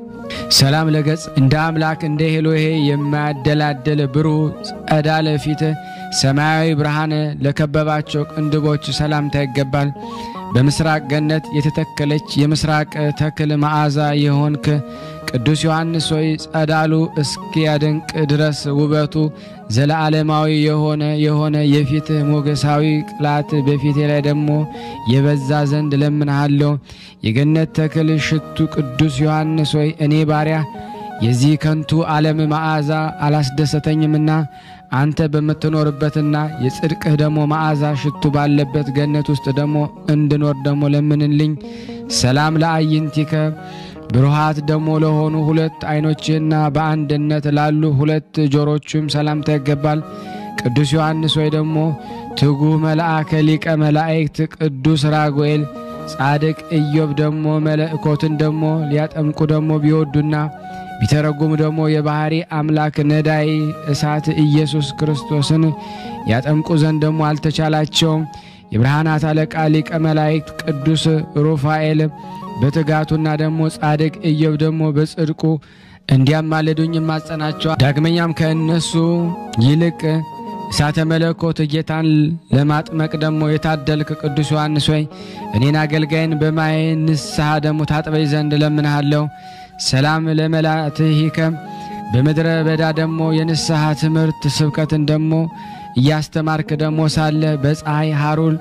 ሰላም ለገጽ እንደ አምላክ እንደ ሄሎሄ የማያደላደል ብሩህ ጸዳለ ፊት ሰማያዊ ብርሃን ለከበባቸው ቅንድቦች ሰላምታ ይገባል። በምስራቅ ገነት የተተከለች የምስራቅ ተክል መዓዛ የሆንክ ቅዱስ ዮሐንስ ሆይ ጸዳሉ እስኪያደንቅ ድረስ ውበቱ ዘለዓለማዊ የሆነ የሆነ የፊትህ ሞገሳዊ ቅላት በፊቴ ላይ ደግሞ የበዛ ዘንድ ለምንሃለሁ። የገነት ተክል ሽቱ ቅዱስ ዮሐንስ ሆይ እኔ ባሪያ የዚህ ከንቱ ዓለም መዓዛ አላስደሰተኝምና አንተ በምትኖርበትና የጽድቅህ ደግሞ መዓዛ ሽቱ ባለበት ገነት ውስጥ ደግሞ እንድኖር ደግሞ ለምንልኝ። ሰላም ለአይንቲከ ብሩሃት ደግሞ ለሆኑ ሁለት ዓይኖችና በአንድነት ላሉ ሁለት ጆሮቹም ሰላምታ ይገባል። ቅዱስ ዮሐንስ ወይ ደግሞ ትጉህ መልአከ ሊቀ መላእክት ቅዱስ ራጉኤል ጻድቅ ኢዮብ ደግሞ መለእኮትን ደግሞ ሊያጠምቁ ደግሞ ቢወዱና ቢተረጉም ደግሞ የባህሪ አምላክ ነዳይ እሳት ኢየሱስ ክርስቶስን ያጠምቁ ዘንድ ደግሞ አልተቻላቸውም። የብርሃናት አለቃ ሊቀ መላእክት ቅዱስ ሩፋኤል በትጋቱና ደግሞ ጻድቅ ኢዮብ ደግሞ በጽድቁ እንዲያማልዱኝ ማጸናቸዋል። ዳግመኛም ከእነሱ ይልቅ እሳተ መለኮት ጌታን ለማጥመቅ ደግሞ የታደልክ ቅዱስ ዮሐንስ ሆይ እኔን አገልጋይን በማየ ንስሐ ደግሞ ታጥበይ ዘንድ ለምንሃለሁ። ሰላም ለመላትሂከ በምድረ በዳ ደግሞ የንስሐ ትምህርት ስብከትን ደግሞ እያስተማርክ ደግሞ ሳለ በፀሐይ ሐሩል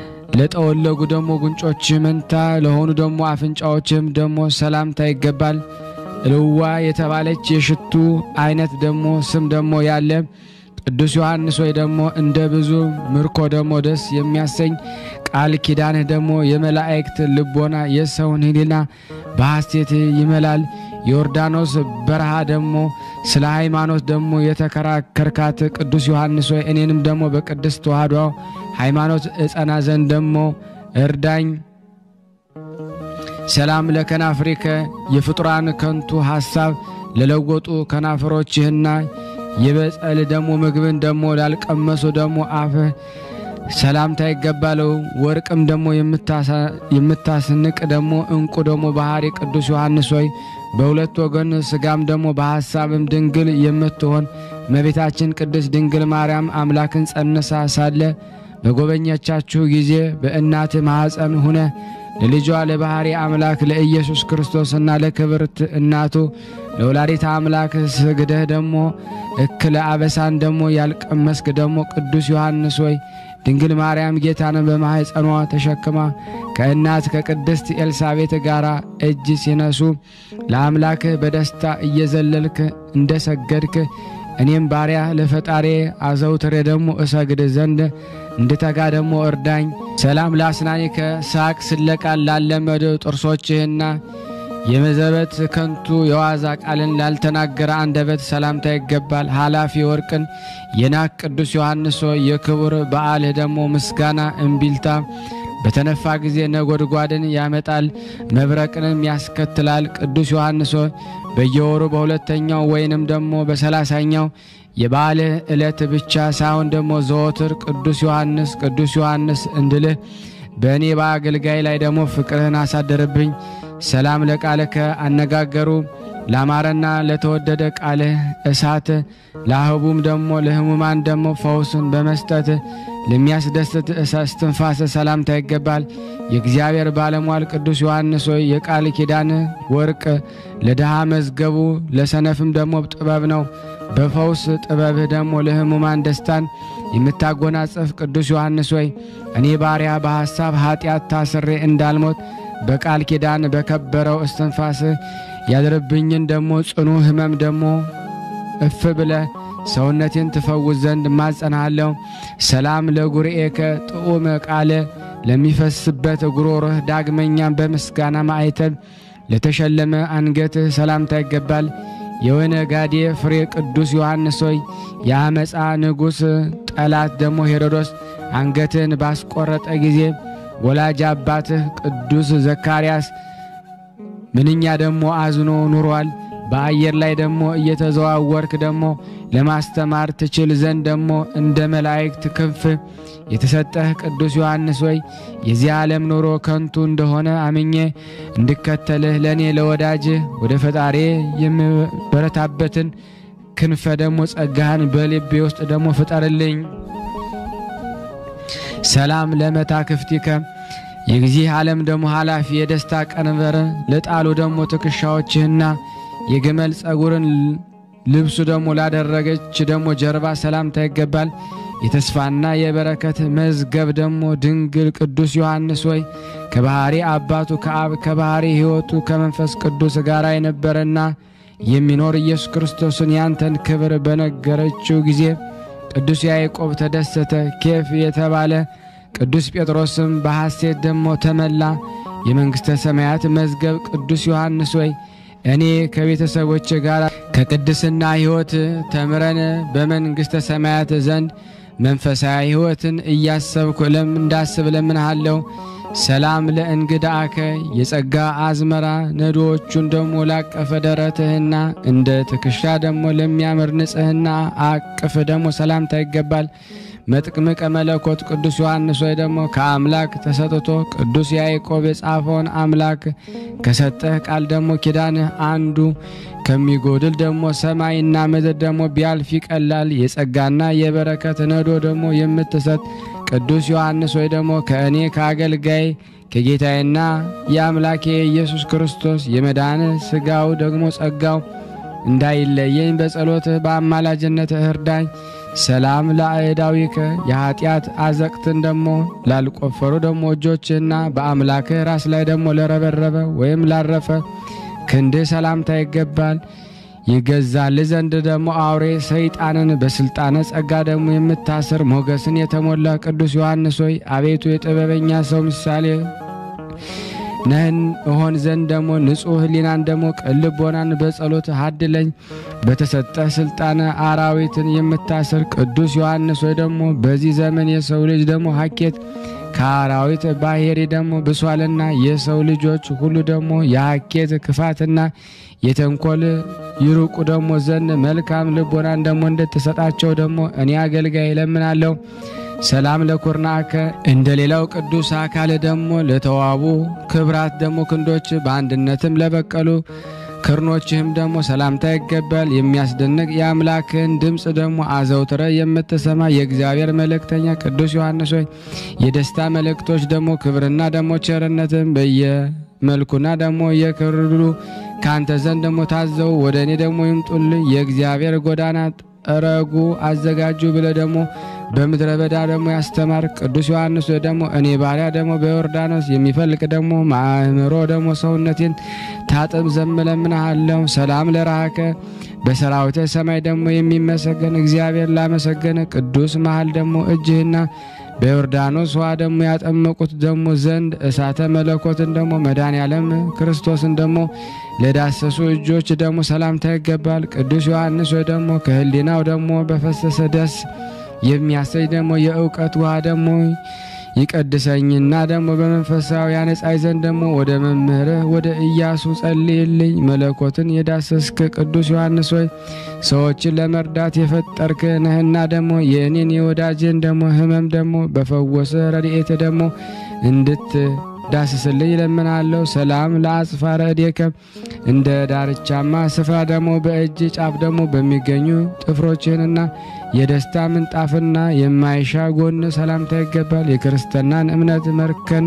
ለጠወለጉ ደግሞ ጉንጮች መንታ ለሆኑ ደግሞ አፍንጫዎችም ደግሞ ሰላምታ ይገባል። እልዋ የተባለች የሽቱ አይነት ደግሞ ስም ደግሞ ያለ ቅዱስ ዮሐንስ ወይ ደግሞ እንደ ብዙ ምርኮ ደግሞ ደስ የሚያሰኝ ቃል ኪዳንህ ደግሞ የመላእክት ልቦና የሰውን ሕሊና በሐሴት ይመላል። ዮርዳኖስ በረሃ ደግሞ ስለ ሃይማኖት ደግሞ የተከራከርካት ቅዱስ ዮሐንስ ወይ እኔንም ደግሞ በቅድስት ተዋሕዶ ሃይማኖት እጸና ዘንድ ደግሞ እርዳኝ። ሰላም ለከናፍሪከ የፍጡራን ከንቱ ሐሳብ ለለወጡ ከናፍሮችህና የበጸል ደግሞ ምግብን ደግሞ ላልቀመሱ ደግሞ አፍህ ሰላምታ ይገባለው። ወርቅም ደግሞ የምታስንቅ ደግሞ እንቁ ደግሞ ባህሪ ቅዱስ ዮሐንስ ሆይ በሁለት ወገን ስጋም ደግሞ በሐሳብም ድንግል የምትሆን እመቤታችን ቅድስት ድንግል ማርያም አምላክን ጸንሳ ሳለ በጎበኘቻችሁ ጊዜ በእናት ማኅፀን ሁነ ለልጇ ለባሕሪ አምላክ ለኢየሱስ ክርስቶስና ለክብርት እናቱ ለወላዲተ አምላክ ስግደህ ደግሞ እክለ አበሳን ደግሞ ያልቀመስክ ደግሞ ቅዱስ ዮሐንስ ሆይ ድንግል ማርያም ጌታን በማኅፀኗ ተሸክማ ከእናት ከቅድስት ኤልሳቤት ጋር እጅ ሲነሱ ለአምላክህ በደስታ እየዘለልክ እንደ ሰገድክ እኔም ባሪያ ለፈጣሬ አዘውትሬ ደግሞ እሰግድ ዘንድ እንድተጋ ደግሞ እርዳኝ። ሰላም ለአስናኒከ ሳቅ ስለቃል ላለመዱ ጥርሶችህና የመዘበት ከንቱ የዋዛ ቃልን ላልተናገረ አንደበት ሰላምታ ይገባል። ኃላፊ ወርቅን የናቅ ቅዱስ ዮሐንስ ሆይ የክቡር በዓልህ ደግሞ ምስጋና እምቢልታ በተነፋ ጊዜ ነጎድጓድን ያመጣል፣ መብረቅንም ያስከትላል። ቅዱስ ዮሐንስ ሆይ በየወሩ በሁለተኛው ወይንም ደግሞ በሰላሳኛው የበዓልህ ዕለት ብቻ ሳይሆን ደግሞ ዘወትር ቅዱስ ዮሐንስ ቅዱስ ዮሐንስ እንድልህ በእኔ በአገልጋይ ላይ ደግሞ ፍቅርህን አሳደርብኝ። ሰላም ለቃልከ አነጋገሩ ላማረና ለተወደደ ቃልህ እሳት ለአህቡም ደግሞ ለሕሙማን ደግሞ ፈውስን በመስጠት ለሚያስደስት እስትንፋስ ሰላምታ ይገባል። የእግዚአብሔር ባለሟል ቅዱስ ዮሐንስ ሆይ የቃል ኪዳን ወርቅ ለድሃ መዝገቡ ለሰነፍም ደግሞ ጥበብ ነው። በፈውስ ጥበብህ ደግሞ ለሕሙማን ደስታን የምታጎናጸፍ ቅዱስ ዮሐንስ ሆይ እኔ ባሪያ በሐሳብ ኀጢአት ታስሬ እንዳልሞት በቃል ኪዳን በከበረው እስትንፋስህ ያድርብኝን ደግሞ ጽኑ ሕመም ደግሞ እፍ ብለ ሰውነቴን ትፈውስ ዘንድ እማጸናሃለሁ። ሰላም ለጉርኤከ ጥዑም ቃለ ለሚፈስበት ጉሮሮህ ዳግመኛም በምስጋና ማዕተብ ለተሸለመ አንገትህ ሰላምታ ይገባል። የወይነ ጋዴ ፍሬ ቅዱስ ዮሐንስ ሆይ የአመፃ ንጉሥ ጠላት ደግሞ ሄሮዶስ አንገትህን ባስቆረጠ ጊዜ ወላጅ አባትህ ቅዱስ ዘካርያስ ምንኛ ደግሞ አዝኖ ኑሯል። በአየር ላይ ደግሞ እየተዘዋወርክ ደግሞ ለማስተማር ትችል ዘንድ ደግሞ እንደ መላእክት ክንፍ የተሰጠህ ቅዱስ ዮሐንስ ሆይ የዚህ ዓለም ኑሮ ከንቱ እንደሆነ አምኜ እንድከተልህ ለእኔ ለወዳጅህ ወደ ፈጣሪ የምበረታበትን ክንፈ ደግሞ ጸጋህን በልቤ ውስጥ ደግሞ ፍጠርልኝ። ሰላም ለመታክፍቲከ የዚህ ዓለም ደግሞ ኃላፊ የደስታ ቀንበር ለጣሉ ደግሞ ትከሻዎችህና የግመል ጸጉርን ልብሱ ደግሞ ላደረገች ደግሞ ጀርባ ሰላምታ ይገባል። የተስፋና የበረከት መዝገብ ደግሞ ድንግል ቅዱስ ዮሐንስ ሆይ ከባሕሪ አባቱ ከአብ ከባሕሪ ሕይወቱ ከመንፈስ ቅዱስ ጋር የነበረና የሚኖር ኢየሱስ ክርስቶስን ያንተን ክብር በነገረችው ጊዜ ቅዱስ ያዕቆብ ተደሰተ። ኬፍ የተባለ ቅዱስ ጴጥሮስም በሐሴት ደግሞ ተመላ። የመንግሥተ ሰማያት መዝገብ ቅዱስ ዮሐንስ ሆይ እኔ ከቤተሰቦች ጋር ከቅድስና ሕይወት ተምረን በመንግሥተ ሰማያት ዘንድ መንፈሳዊ ሕይወትን እያሰብኩ ለም እንዳስብ ለምንሃለሁ። ሰላም ለእንግዳአከ የጸጋ አዝመራ ነዶዎቹን ደሞ ላቀፈ ደረትህና እንደ ትከሻ ደሞ ለሚያምር ንጽሕና አቅፍ ደሞ ሰላምታ ይገባል። መጥምቀ መለኮት ቅዱስ ዮሐንስ ወይ ደግሞ ከአምላክ ተሰጥቶ ቅዱስ ያዕቆብ የጻፈውን አምላክ ከሰጠህ ቃል ደግሞ ኪዳንህ አንዱ ከሚጎድል ደግሞ ሰማይና ምድር ደግሞ ቢያልፍ ይቀላል። የጸጋና የበረከት ነዶ ደግሞ የምትሰጥ ቅዱስ ዮሐንስ ወይ ደግሞ ከእኔ ከአገልጋይ ከጌታዬና የአምላኬ ኢየሱስ ክርስቶስ የመዳን ሥጋው ደግሞ ጸጋው እንዳይለየኝ በጸሎትህ በአማላጅነትህ እርዳኝ። ሰላም ለአእዳዊከ የኀጢአት አዘቅትን ደሞ ላልቆፈሩ ደሞ እጆችህና በአምላክህ ራስ ላይ ደሞ ለረበረበ ወይም ላረፈ ክንድህ ሰላምታ ይገባል። ይገዛል ዘንድ ደግሞ አውሬ ሰይጣንን በስልጣነ ጸጋ ደግሞ የምታስር ሞገስን የተሞላ ቅዱስ ዮሐንስ ሆይ አቤቱ የጥበበኛ ሰው ምሳሌ ነህን እሆን ዘንድ ደግሞ ንጹሕ ሕሊናን ደግሞ ቅልቦናን በጸሎት አድለኝ። በተሰጠ ስልጣነ አራዊትን የምታስር ቅዱስ ዮሐንስ ሆይ ደግሞ በዚህ ዘመን የሰው ልጅ ደግሞ ሀኬት ከአራዊት ባሕሪ ደግሞ ብሷልና የሰው ልጆች ሁሉ ደግሞ የሀኬት ክፋትና የተንኮል ይሩቁ ደግሞ ዘንድ መልካም ልቦናን ደግሞ እንድትሰጣቸው ደግሞ እኔ አገልጋይ እለምናለሁ። ሰላም ለኩርናከ እንደ ሌላው ቅዱስ አካል ደግሞ ለተዋቡ ክብራት ደግሞ ክንዶች በአንድነትም ለበቀሉ ክርኖችህም ደግሞ ሰላምታ ይገባል። የሚያስደንቅ የአምላክን ድምፅ ደግሞ አዘውትረ የምትሰማ የእግዚአብሔር መልእክተኛ ቅዱስ ዮሐንስ ሆይ የደስታ መልእክቶች ደግሞ ክብርና ደግሞ ቸርነትን በየመልኩና ደግሞ የክርሉ ከአንተ ዘንድ ደግሞ ታዘው ወደ እኔ ደግሞ ይምጡልኝ። የእግዚአብሔር ጎዳና ጠረጉ አዘጋጁ ብለ ደግሞ በምድረ በዳ ደግሞ ያስተማር ቅዱስ ዮሐንስ ደግሞ እኔ ባሪያ ደግሞ በዮርዳኖስ የሚፈልቅ ደግሞ ማእምሮ ደግሞ ሰውነቴን ታጥብ ዘምለምንሃለሁ። ሰላም ለራከ በሰራዊተ ሰማይ ደግሞ የሚመሰገን እግዚአብሔር ላመሰገነ ቅዱስ መሃል ደግሞ እጅህና በዮርዳኖስ ውሃ ደግሞ ያጠመቁት ደግሞ ዘንድ እሳተ መለኮትን ደግሞ መድኃኔ ዓለም ክርስቶስን ደግሞ ለዳሰሱ እጆች ደግሞ ሰላምታ ይገባል። ቅዱስ ዮሐንስ ወይ ደግሞ ከህሊናው ደግሞ በፈሰሰ ደስ የሚያሰኝ ደግሞ የእውቀት ውሃ ደግሞ ይቀድሰኝና ደግሞ በመንፈሳዊ ያነጻይ ዘንድ ደግሞ ወደ መምህርህ ወደ ኢያሱ ጸልይልኝ። መለኮትን የዳሰስክ ቅዱስ ዮሐንስ ሆይ ሰዎችን ለመርዳት የፈጠርክ ነህና ደግሞ የእኔን የወዳጅን ደግሞ ሕመም ደግሞ በፈወሰ ረድኤት ደግሞ እንድት ዳስስልኝ ይለምናለሁ። ሰላም ለአጽፋረ እዴከ እንደ ዳርቻማ ስፍራ ደግሞ በእጅ ጫፍ ደግሞ በሚገኙ ጥፍሮችህንና የደስታ ምንጣፍና የማይሻ ጎን ሰላምታ ይገባል። የክርስትናን እምነት መርከን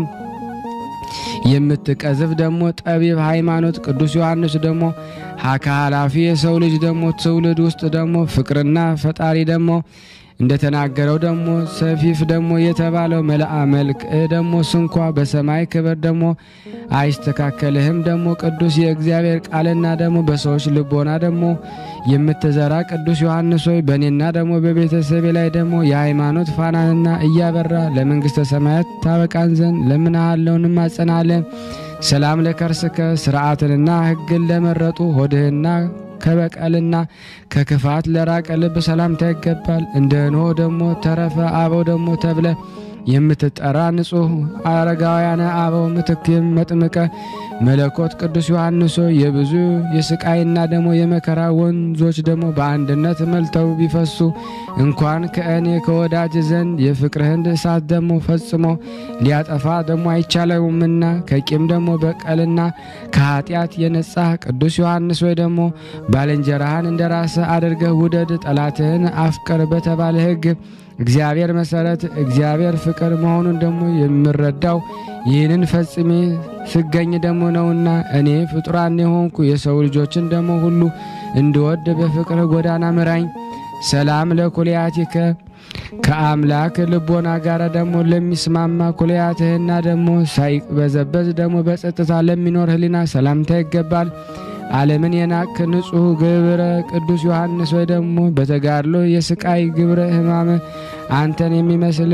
የምትቀዝፍ ደግሞ ጠቢብ ሃይማኖት ቅዱስ ዮሐንስ ደግሞ ሀካ ኃላፊ የሰው ልጅ ደግሞ ትውልድ ውስጥ ደግሞ ፍቅርና ፈጣሪ ደግሞ እንደተናገረው ደግሞ ሰፊፍ ደግሞ የተባለው መልአ መልክ ደግሞ ስንኳ በሰማይ ክብር ደግሞ አይስተካከልህም። ደግሞ ቅዱስ የእግዚአብሔር ቃልና ደግሞ በሰዎች ልቦና ደግሞ የምትዘራ ቅዱስ ዮሐንስ ሆይ በእኔና ደግሞ በቤተሰቤ ላይ ደግሞ የሃይማኖት ፋናንና እያበራ ለመንግሥተ ሰማያት ታበቃን ዘንድ ለምንሃለውን እንማጸናለን። ሰላም ለከርስከ ስርዓትንና ሕግን ለመረጡ ሆድህና ከበቀልና ከክፋት ለራቀ ልብ ሰላምታ ይገባል። እንደ ኖህ ደግሞ ተረፈ አበው ደግሞ ተብለ የምትጠራ ንጹሕ አረጋውያነ አበው ምትክ መጥምቀ መለኮት ቅዱስ ዮሐንስ የብዙ የስቃይና ደግሞ የመከራ ወንዞች ደግሞ በአንድነት መልተው ቢፈሱ እንኳን ከእኔ ከወዳጅ ዘንድ የፍቅርህን እሳት ደግሞ ፈጽሞ ሊያጠፋ ደግሞ አይቻለውምና ከቂም ደግሞ በቀልና ከኃጢአት የነጻህ ቅዱስ ዮሐንስ ወይ ደግሞ ባልንጀራህን እንደ ራስህ አድርገህ ውደድ፣ ጠላትህን አፍቅር በተባለ ሕግ እግዚአብሔር መሰረት እግዚአብሔር ፍቅር መሆኑን ደግሞ የምረዳው ይህንን ፈጽሜ ስገኝ ደግሞ ነውና እኔ ፍጡራን የሆንኩ የሰው ልጆችን ደግሞ ሁሉ እንድወድ በፍቅር ጎዳና ምራኝ። ሰላም ለኩልያቲከ ከአምላክ ልቦና ጋር ደግሞ ለሚስማማ ኩልያትህና ደግሞ ሳይበዘበዝ ደግሞ በጸጥታ ለሚኖር ሕሊና ሰላምታ ይገባል። ዓለምን የናቅ ንጹሕ ግብረ ቅዱስ ዮሐንስ ወይ ደግሞ በተጋድሎ የስቃይ ግብረ ሕማም አንተን የሚመስል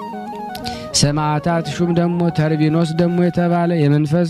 ሰማዕታት ሹም ደግሞ ተርቢኖስ ደግሞ የተባለ የመንፈስ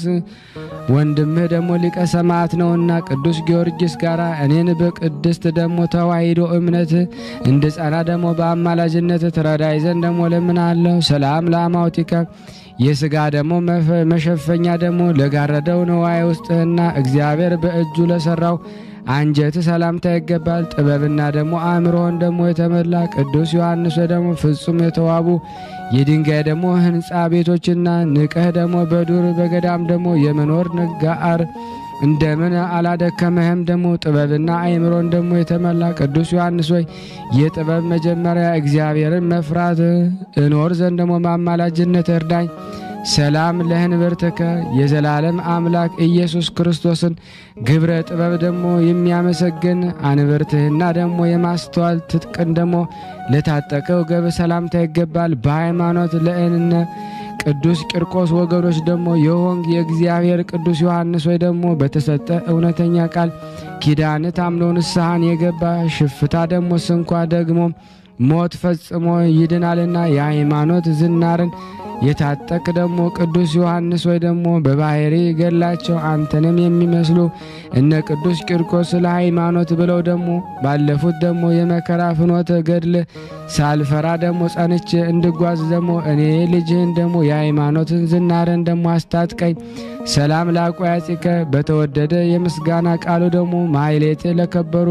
ወንድምህ ደግሞ ሊቀ ሰማዕት ነውና ቅዱስ ጊዮርጊስ ጋር እኔን በቅድስት ደግሞ ተዋሂዶ እምነት እንድጸና ደግሞ በአማላጅነት ትረዳይ ዘንድ ደግሞ ለምናለሁ። ሰላም ለአማውቲከ የሥጋ ደግሞ መሸፈኛ ደግሞ ለጋረደው ነዋይ ውስጥህና እግዚአብሔር በእጁ ለሠራው አንጀት ሰላምታ ይገባል። ጥበብና ደግሞ አእምሮን ደግሞ የተመላ ቅዱስ ዮሐንስ ደግሞ ፍጹም የተዋቡ የድንጋይ ደግሞ ሕንፃ ቤቶችና ንቀህ ደግሞ በዱር በገዳም ደግሞ የመኖር ነጋአር እንደምን አላደከመህም? ደግሞ ጥበብና አእምሮን ደግሞ የተመላ ቅዱስ ዮሐንስ ሆይ የጥበብ መጀመሪያ እግዚአብሔርን መፍራት እኖር ዘንድ ደግሞ ማማላጅነት እርዳኝ። ሰላም ለህንብርትከ የዘላለም አምላክ ኢየሱስ ክርስቶስን ግብረ ጥበብ ደግሞ የሚያመሰግን አንብርትህና ደግሞ የማስተዋል ትጥቅን ደግሞ ለታጠቀው ገብ ሰላምታ ይገባል። በሃይማኖት ለእንነ ቅዱስ ቂርቆስ ወገኖች ደግሞ የሆንግ የእግዚአብሔር ቅዱስ ዮሐንስ ወይ ደግሞ በተሰጠ እውነተኛ ቃል ኪዳን ታምኖ ንስሐን የገባ ሽፍታ ደግሞ ስንኳ ደግሞ ሞት ፈጽሞ ይድናልና የሃይማኖት ዝናርን የታጠቅ ደግሞ ቅዱስ ዮሐንስ ወይ ደግሞ በባህሪ ገላቸው አንተንም የሚመስሉ እነ ቅዱስ ቂርቆስ ስለ ሃይማኖት ብለው ደግሞ ባለፉት ደግሞ የመከራ ፍኖተ ገድል ሳልፈራ ደግሞ ጸንቼ እንድጓዝ ደግሞ እኔ ልጅህን ደግሞ የሃይማኖትን ዝናርን ደግሞ አስታጥቀኝ። ሰላም ላቆያጺከ በተወደደ የምስጋና ቃሉ ደግሞ ማይሌት ለከበሩ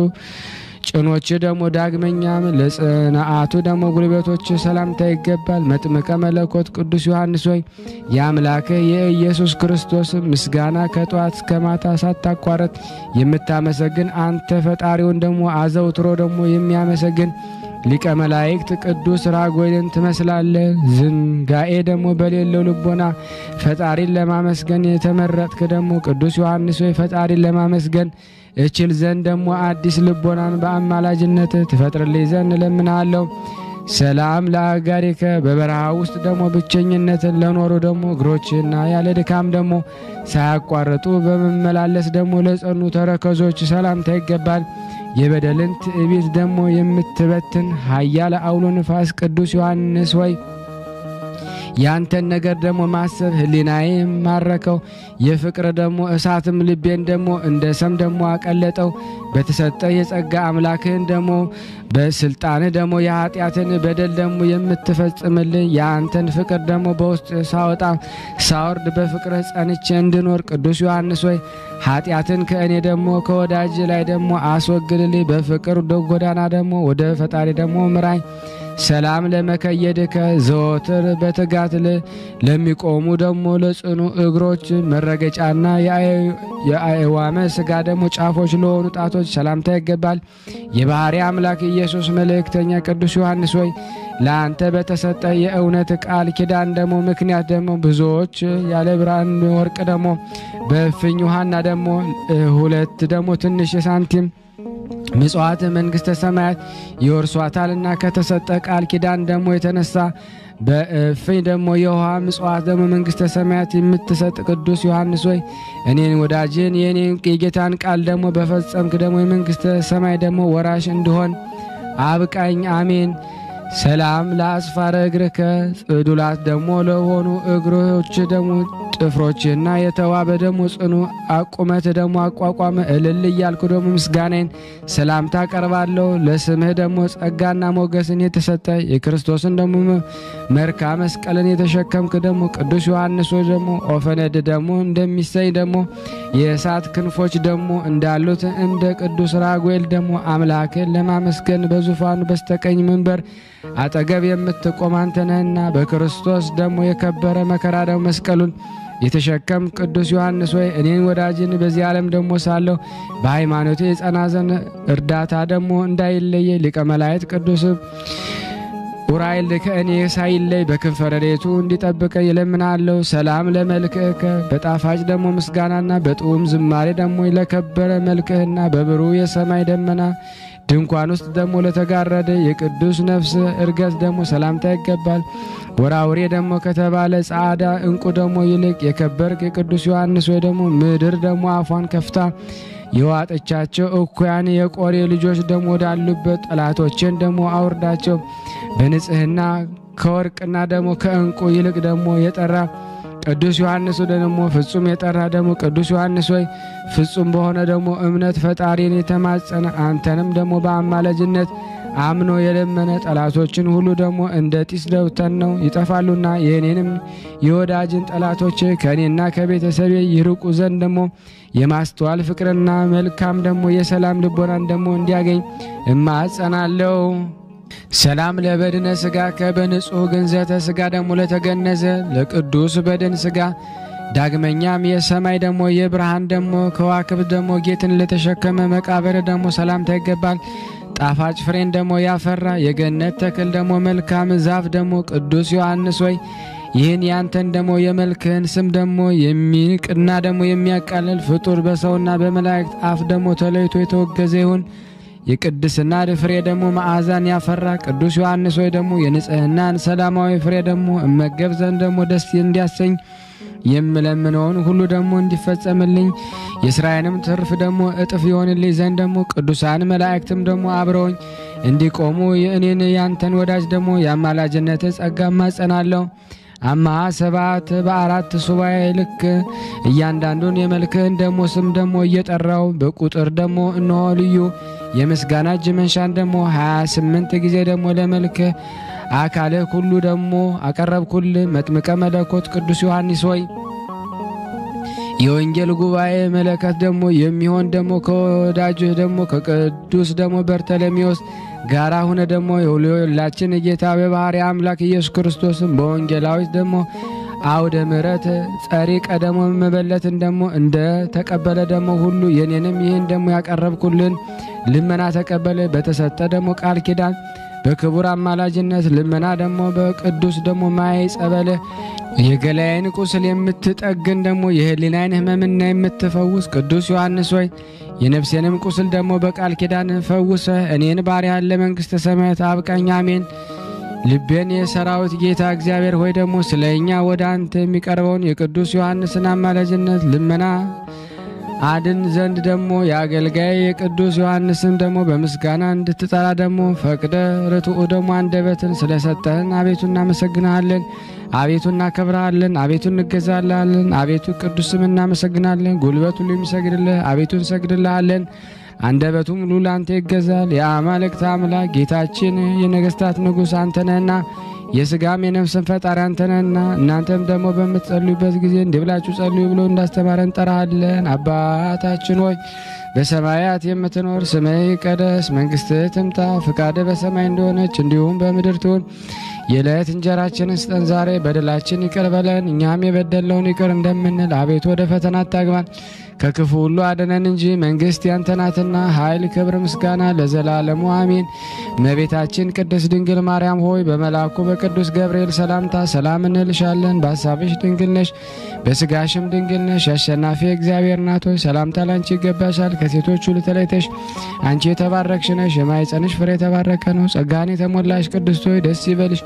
ጭኖች ደግሞ ዳግመኛም ለጽንዓቱ ደግሞ ጉልበቶች ሰላምታ ይገባል። መጥምቀ መለኮት ቅዱስ ዮሐንስ ሆይ የአምላክህ የኢየሱስ ክርስቶስ ምስጋና ከጠዋት እስከ ማታ ሳታቋረጥ የምታመሰግን አንተ ፈጣሪውን ደግሞ አዘውትሮ ደግሞ የሚያመሰግን ሊቀ መላእክት ቅዱስ ራጉኤልን ትመስላለህ። ዝንጋኤ ደግሞ በሌለው ልቦና ፈጣሪን ለማመስገን የተመረጥክ ደግሞ ቅዱስ ዮሐንስ ሆይ ፈጣሪን ለማመስገን እችል ዘንድ ደግሞ አዲስ ልቦናን በአማላጅነት ትፈጥርልኝ ዘንድ እለምንሃለሁ። ሰላም ለአጋሪከ በበረሃ ውስጥ ደግሞ ብቸኝነትን ለኖሩ ደግሞ እግሮችና ያለ ድካም ደግሞ ሳያቋርጡ በመመላለስ ደግሞ ለጸኑ ተረከዞች ሰላምታ ይገባል። የበደልን ትዕቢት ደግሞ የምትበትን ኃያል አውሎ ንፋስ ቅዱስ ዮሐንስ ወይ ያንተን ነገር ደግሞ ማሰብ ሕሊናዬ ማረከው። የፍቅር ደግሞ እሳትም ልቤን ደግሞ እንደ ሰም ደግሞ አቀለጠው። በተሰጠ የጸጋ አምላክህን ደግሞ በስልጣንህ ደግሞ የኃጢአትን በደል ደግሞ የምትፈጽምልኝ የአንተን ፍቅር ደግሞ በውስጥ ሳወጣ ሳወርድ በፍቅርህ ጸንቼ እንድኖር ቅዱስ ዮሐንስ ሆይ ኃጢአትን ከእኔ ደግሞ ከወዳጅ ላይ ደግሞ አስወግድልኝ። በፍቅር ጎዳና ደግሞ ወደ ፈጣሪ ደግሞ ምራኝ። ሰላም ለመከየድከ ዘወትር በትጋት ለሚቆሙ ደግሞ ለጽኑ እግሮች መረገጫና የአእዋመ ስጋ ደግሞ ጫፎች ለሆኑ ጣቶች ሰላምታ ይገባል። የባሕሪ አምላክ ኢየሱስ መልእክተኛ ቅዱስ ዮሐንስ ሆይ ለአንተ በተሰጠ የእውነት ቃል ኪዳን ደግሞ ምክንያት ደግሞ ብዙዎች ያለ ብርሃን ወርቅ ደግሞ በእፍኝ ውሃና ደግሞ ሁለት ደግሞ ትንሽ ሳንቲም ምጽዋት መንግሥተ ሰማያት ይወርሷታልና ከተሰጠ ቃል ኪዳን ደግሞ የተነሳ በእፍኝ ደግሞ የውሃ ምጽዋት ደግሞ መንግሥተ ሰማያት የምትሰጥ ቅዱስ ዮሐንስ ሆይ እኔን ወዳጅን የእኔን የጌታን ቃል ደግሞ በፈጸምክ ደግሞ የመንግሥተ ሰማይ ደግሞ ወራሽ እንድሆን አብቃኝ። አሜን። ሰላም ለአስፋረ እግርከ ጽዱላት ደግሞ ለሆኑ እግሮች ደግሞ ጥፍሮችህና የተዋበ ደግሞ ጽኑ አቁመት ደግሞ አቋቋመ እልል እያልኩ ደግሞ ምስጋናዬን ሰላምታ ቀርባለሁ። ለስምህ ደግሞ ጸጋና ሞገስን የተሰጠ የክርስቶስን ደግሞ መርካ መስቀልን የተሸከምክ ደግሞ ቅዱስ ዮሐንስ ሆይ ደግሞ ኦፈነድ ደግሞ እንደሚሰኝ ደግሞ የእሳት ክንፎች ደግሞ እንዳሉት እንደ ቅዱስ ራጉኤል ደግሞ አምላክን ለማመስገን በዙፋኑ በስተቀኝ መንበር አጠገብ የምትቆም አንተ ነህና በክርስቶስ ደግሞ የከበረ መከራ ደግሞ መስቀሉን የተሸከም ቅዱስ ዮሐንስ ወይ እኔን ወዳጅን በዚህ ዓለም ደግሞ ሳለሁ በሃይማኖቴ የጸና ዘንድ እርዳታ ደግሞ እንዳይለየ ሊቀ መላእክት ቅዱስ ኡራኤል ከእኔ ሳይለይ በክንፈ ረድኤቱ እንዲጠብቀ ይለምናለሁ። ሰላም ለመልክዕከ በጣፋጭ ደግሞ ምስጋናና በጥዑም ዝማሬ ደግሞ ለከበረ መልክህና በብሩህ የሰማይ ደመና ድንኳን ውስጥ ደግሞ ለተጋረደ የቅዱስ ነፍስ እርገት ደግሞ ሰላምታ ይገባል። ወራውሬ ደግሞ ከተባለ ጻዕዳ እንቁ ደግሞ ይልቅ የከበርክ የቅዱስ ዮሐንስ ወይ ደግሞ ምድር ደግሞ አፏን ከፍታ የዋጠቻቸው እኩያን የቆሬ ልጆች ደግሞ ወዳሉበት ጠላቶችን ደግሞ አውርዳቸው። በንጽህና ከወርቅና ደግሞ ከእንቁ ይልቅ ደግሞ የጠራ ቅዱስ ዮሐንስ ደግሞ ፍጹም የጠራ ደግሞ ቅዱስ ዮሐንስ ወይ ፍጹም በሆነ ደግሞ እምነት ፈጣሪን የተማጸነ አንተንም ደግሞ በአማላጅነት አምኖ የለመነ ጠላቶችን ሁሉ ደግሞ እንደ ጢስ ደውተን ነው ይጠፋሉና የእኔንም የወዳጅን ጠላቶች ከእኔና ከቤተሰቤ ይርቁ ዘንድ ደግሞ የማስተዋል ፍቅርና መልካም ደግሞ የሰላም ልቦናን ደግሞ እንዲያገኝ እማጸናለው። ሰላም ለበድነ ስጋ ከበንጹሕ ግንዘተ ስጋ ደግሞ ለተገነዘ ለቅዱስ በድን ስጋ ዳግመኛም የሰማይ ደግሞ የብርሃን ደግሞ ከዋክብት ደግሞ ጌትን ለተሸከመ መቃብር ደግሞ ሰላምታ ይገባል። ጣፋጭ ፍሬን ደግሞ ያፈራ የገነት ተክል ደግሞ መልካም ዛፍ ደግሞ ቅዱስ ዮሐንስ ወይ ይህን ያንተን ደግሞ የመልክህን ስም ደግሞ የሚንቅና ደግሞ የሚያቃልል ፍጡር በሰውና በመላእክት አፍ ደግሞ ተለይቶ የተወገዘ ይሁን። የቅድስና ፍሬ ደግሞ መዓዛን ያፈራ ቅዱስ ዮሐንስ ወይ ደግሞ የንጽህናን ሰላማዊ ፍሬ ደግሞ እመገብ ዘንድ ደግሞ ደስ እንዲያሰኝ የምለምነውን ሁሉ ደግሞ እንዲፈጸምልኝ የስራዬንም ትርፍ ደግሞ እጥፍ ይሆንልኝ ዘንድ ደግሞ ቅዱሳን መላእክትም ደግሞ አብረውኝ እንዲቆሙ የእኔን ያንተን ወዳጅ ደግሞ የአማላጅነት ጸጋ ማጸናለሁ። አምሃ ሰባት በአራት ሱባኤ ልክ እያንዳንዱን የመልክህን ደግሞ ስም ደግሞ እየጠራው በቁጥር ደግሞ እነሆ ልዩ የምስጋና እጅ መንሻን ደግሞ 28 ጊዜ ደግሞ ለመልክህ አካልህ ሁሉ ደግሞ አቀረብኩል። መጥምቀ መለኮት ቅዱስ ዮሐንስ ሆይ የወንጌል ጉባኤ መለከት ደግሞ የሚሆን ደግሞ ከወዳጅህ ደግሞ ከቅዱስ ደግሞ በርተለሜዎስ ጋራ ሁነ ደግሞ የሁላችን ጌታ በባህሪ አምላክ ኢየሱስ ክርስቶስም በወንጌላዊት ደግሞ አውደ ምሕረት ጸሪቀ ደግሞ መበለትን ደግሞ እንደ ተቀበለ ደግሞ ሁሉ የኔንም ይህን ደግሞ ያቀረብኩልን ልመና ተቀበለ። በተሰጠ ደግሞ ቃል ኪዳን በክቡር አማላጅነት ልመና ደግሞ በቅዱስ ደግሞ ማይ ጸበለ የገላዬን ቁስል የምትጠግን ደግሞ የህሊናዬን ሕመምና የምትፈውስ ቅዱስ ዮሐንስ ሆይ የነፍሴንም ቁስል ደግሞ በቃል ኪዳን ፈውሰ እኔን ባሪያህን ለመንግሥተ ሰማያት አብቃኝ። አሜን። ልቤን የሰራዊት ጌታ እግዚአብሔር ሆይ ደግሞ ስለ እኛ ወደ አንተ የሚቀርበውን የቅዱስ ዮሐንስን አማላጅነት ልመና አድን ዘንድ ደግሞ የአገልጋይ የቅዱስ ዮሐንስን ደግሞ በምስጋና እንድትጠራ ደግሞ ፈቅደ ርቱዑ ደግሞ አንደበትን ስለሰጠህን አቤቱ እናመሰግንሃለን። አቤቱ እናከብረሃለን። አቤቱ እንገዛልሃለን። አቤቱ ቅዱስ ስም እናመሰግናለን። ጉልበት ሁሉ የሚሰግድልህ አቤቱ እንሰግድልሃለን። አንደበቱ ሙሉ ለአንተ ይገዛል። የአማልክት አምላክ ጌታችን የነገስታት ንጉሥ አንተ ነህና የስጋም የነፍስን ፈጣሪ አንተ ነህና እናንተም ደግሞ በምትጸልዩበት ጊዜ እንዲህ ብላችሁ ጸልዩ ብሎ እንዳስተማረን እንጠራሃለን። አባታችን ሆይ በሰማያት የምትኖር ስምህ ይቀደስ፣ መንግስትህ ትምጣ፣ ፍቃድህ በሰማይ እንደሆነች እንዲሁም በምድር ትሁን። የዕለት እንጀራችንን ስጠን ዛሬ፣ በደላችን ይቅር በለን እኛም የበደልነውን ይቅር እንደምንል፣ አቤቱ ወደ ፈተና አታግባን ከክፉ ሁሉ አድነን እንጂ መንግስት ያንተ ናትና፣ ኃይል፣ ክብር፣ ምስጋና ለዘላለሙ አሜን። እመቤታችን ቅድስት ድንግል ማርያም ሆይ በመልአኩ በቅዱስ ገብርኤል ሰላምታ ሰላም እንልሻለን። በሀሳብሽ ድንግል ነሽ፣ በስጋሽም ድንግል ነሽ። አሸናፊ እግዚአብሔር ናት ሆይ ሰላምታ ላንቺ ይገባሻል። ከሴቶች ሁሉ ተለይተሽ አንቺ የተባረክሽ ነሽ፣ የማኅፀንሽ ፍሬ የተባረከ ነው። ጸጋን የተሞላሽ ቅድስት ሆይ ደስ ይበልሽ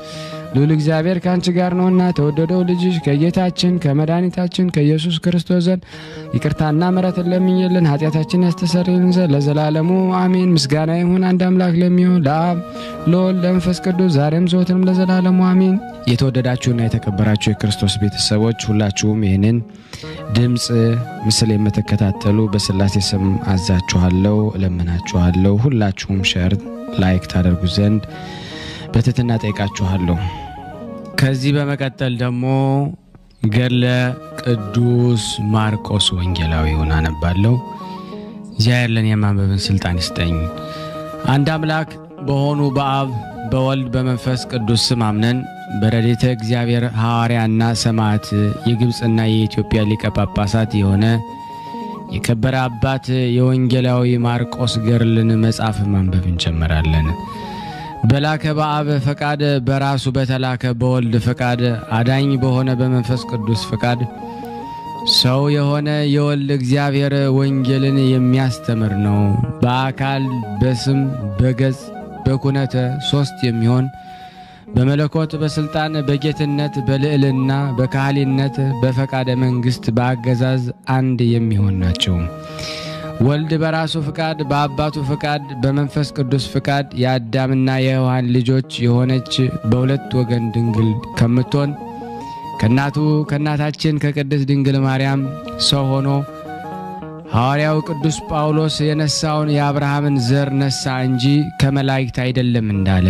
ልዑል እግዚአብሔር ከአንቺ ጋር ነውና ተወደደው ልጅሽ ከጌታችን ከመድኃኒታችን ከኢየሱስ ክርስቶስ ዘንድ ይቅርታና ምሕረትን ለምኝልን ኃጢአታችን ያስተሰርይልን ዘንድ ለዘላለሙ አሜን። ምስጋና ይሁን አንድ አምላክ ለሚሆን ለአብ ለወልድ ለመንፈስ ቅዱስ ዛሬም ዘወትርም ለዘላለሙ አሜን። የተወደዳችሁና የተከበራችሁ የክርስቶስ ቤተሰቦች ሁላችሁም ይህንን ድምፅ ምስል የምትከታተሉ በስላሴ ስም አዛችኋለሁ፣ እለምናችኋለሁ። ሁላችሁም ሸር ላይክ ታደርጉ ዘንድ በትህትና ጠይቃችኋለሁ። ከዚህ በመቀጠል ደግሞ ገድለ ቅዱስ ማርቆስ ወንጌላዊውን አነባለሁ። እግዚአብሔር ለእኔ የማንበብን ስልጣን ይስጠኝ። አንድ አምላክ በሆኑ በአብ በወልድ በመንፈስ ቅዱስ ስም አምነን በረድኤተ እግዚአብሔር ሐዋርያና ሰማዕት የግብፅና የኢትዮጵያ ሊቀ ጳጳሳት የሆነ የከበረ አባት የወንጌላዊ ማርቆስ ገድልን መጽሐፍ ማንበብ እንጀምራለን። በላከ በአብ ፈቃድ በራሱ በተላከ በወልድ ፈቃድ አዳኝ በሆነ በመንፈስ ቅዱስ ፈቃድ ሰው የሆነ የወልድ እግዚአብሔር ወንጌልን የሚያስተምር ነው። በአካል በስም በገጽ በኩነተ ሦስት የሚሆን በመለኮት በስልጣን በጌትነት በልዕልና በካህሊነት በፈቃደ መንግሥት በአገዛዝ አንድ የሚሆን ናቸው። ወልድ በራሱ ፍቃድ በአባቱ ፍቃድ በመንፈስ ቅዱስ ፍቃድ የአዳምና የሔዋን ልጆች የሆነች በሁለት ወገን ድንግል ከምትሆን ከእናቱ ከእናታችን ከቅድስት ድንግል ማርያም ሰው ሆኖ ሐዋርያው ቅዱስ ጳውሎስ የነሳውን የአብርሃምን ዘር ነሳ እንጂ ከመላእክት አይደለም እንዳለ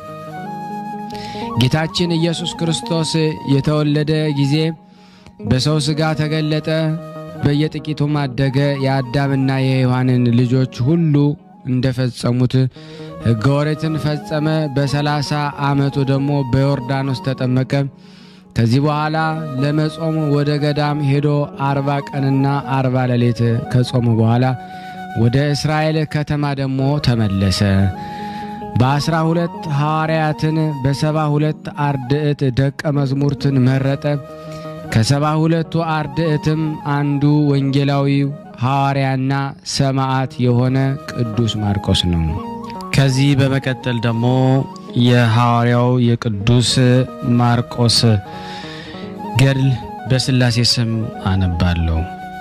ጌታችን ኢየሱስ ክርስቶስ የተወለደ ጊዜ በሰው ሥጋ ተገለጠ። በየጥቂቱም አደገ። የአዳምና የሔዋንን ልጆች ሁሉ እንደፈጸሙት ሕገ ኦሪትን ፈጸመ። በሰላሳ ዓመቱ ደግሞ በዮርዳኖስ ተጠመቀ። ከዚህ በኋላ ለመጾም ወደ ገዳም ሄዶ አርባ ቀንና አርባ ሌሊት ከጾሙ በኋላ ወደ እስራኤል ከተማ ደግሞ ተመለሰ። በአስራ ሁለት ሐዋርያትን በሰባ ሁለት አርድዕት ደቀ መዝሙርትን መረጠ። ከሰባ ሁለቱ አርድዕትም አንዱ ወንጌላዊ ሐዋርያና ሰማዕት የሆነ ቅዱስ ማርቆስ ነው። ከዚህ በመቀጠል ደግሞ የሐዋርያው የቅዱስ ማርቆስ ገድል በስላሴ ስም አነባለሁ።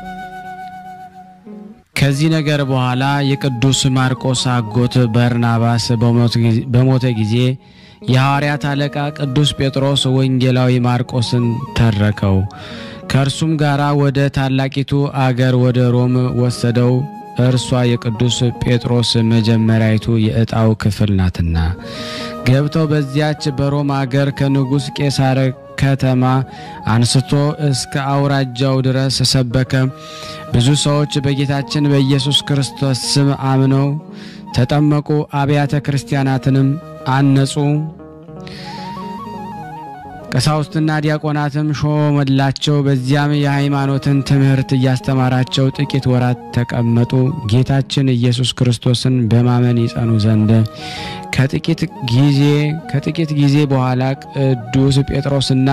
ከዚህ ነገር በኋላ የቅዱስ ማርቆስ አጎት በርናባስ በሞተ ጊዜ የሐዋርያት አለቃ ቅዱስ ጴጥሮስ ወንጌላዊ ማርቆስን ተረከው። ከእርሱም ጋር ወደ ታላቂቱ አገር ወደ ሮም ወሰደው። እርሷ የቅዱስ ጴጥሮስ መጀመሪያይቱ የዕጣው ክፍል ናትና። ገብተው በዚያች በሮም አገር ከንጉሥ ቄሳር ከተማ አንስቶ እስከ አውራጃው ድረስ ሰበከ። ብዙ ሰዎች በጌታችን በኢየሱስ ክርስቶስ ስም አምነው ተጠመቁ። አብያተ ክርስቲያናትንም አነጹ። ቀሳውስትና ዲያቆናትም ሾመላቸው። በዚያም የሃይማኖትን ትምህርት እያስተማራቸው ጥቂት ወራት ተቀመጡ። ጌታችን ኢየሱስ ክርስቶስን በማመን ይጸኑ ዘንድ ከጥቂት ጊዜ ከጥቂት ጊዜ በኋላ ቅዱስ ጴጥሮስና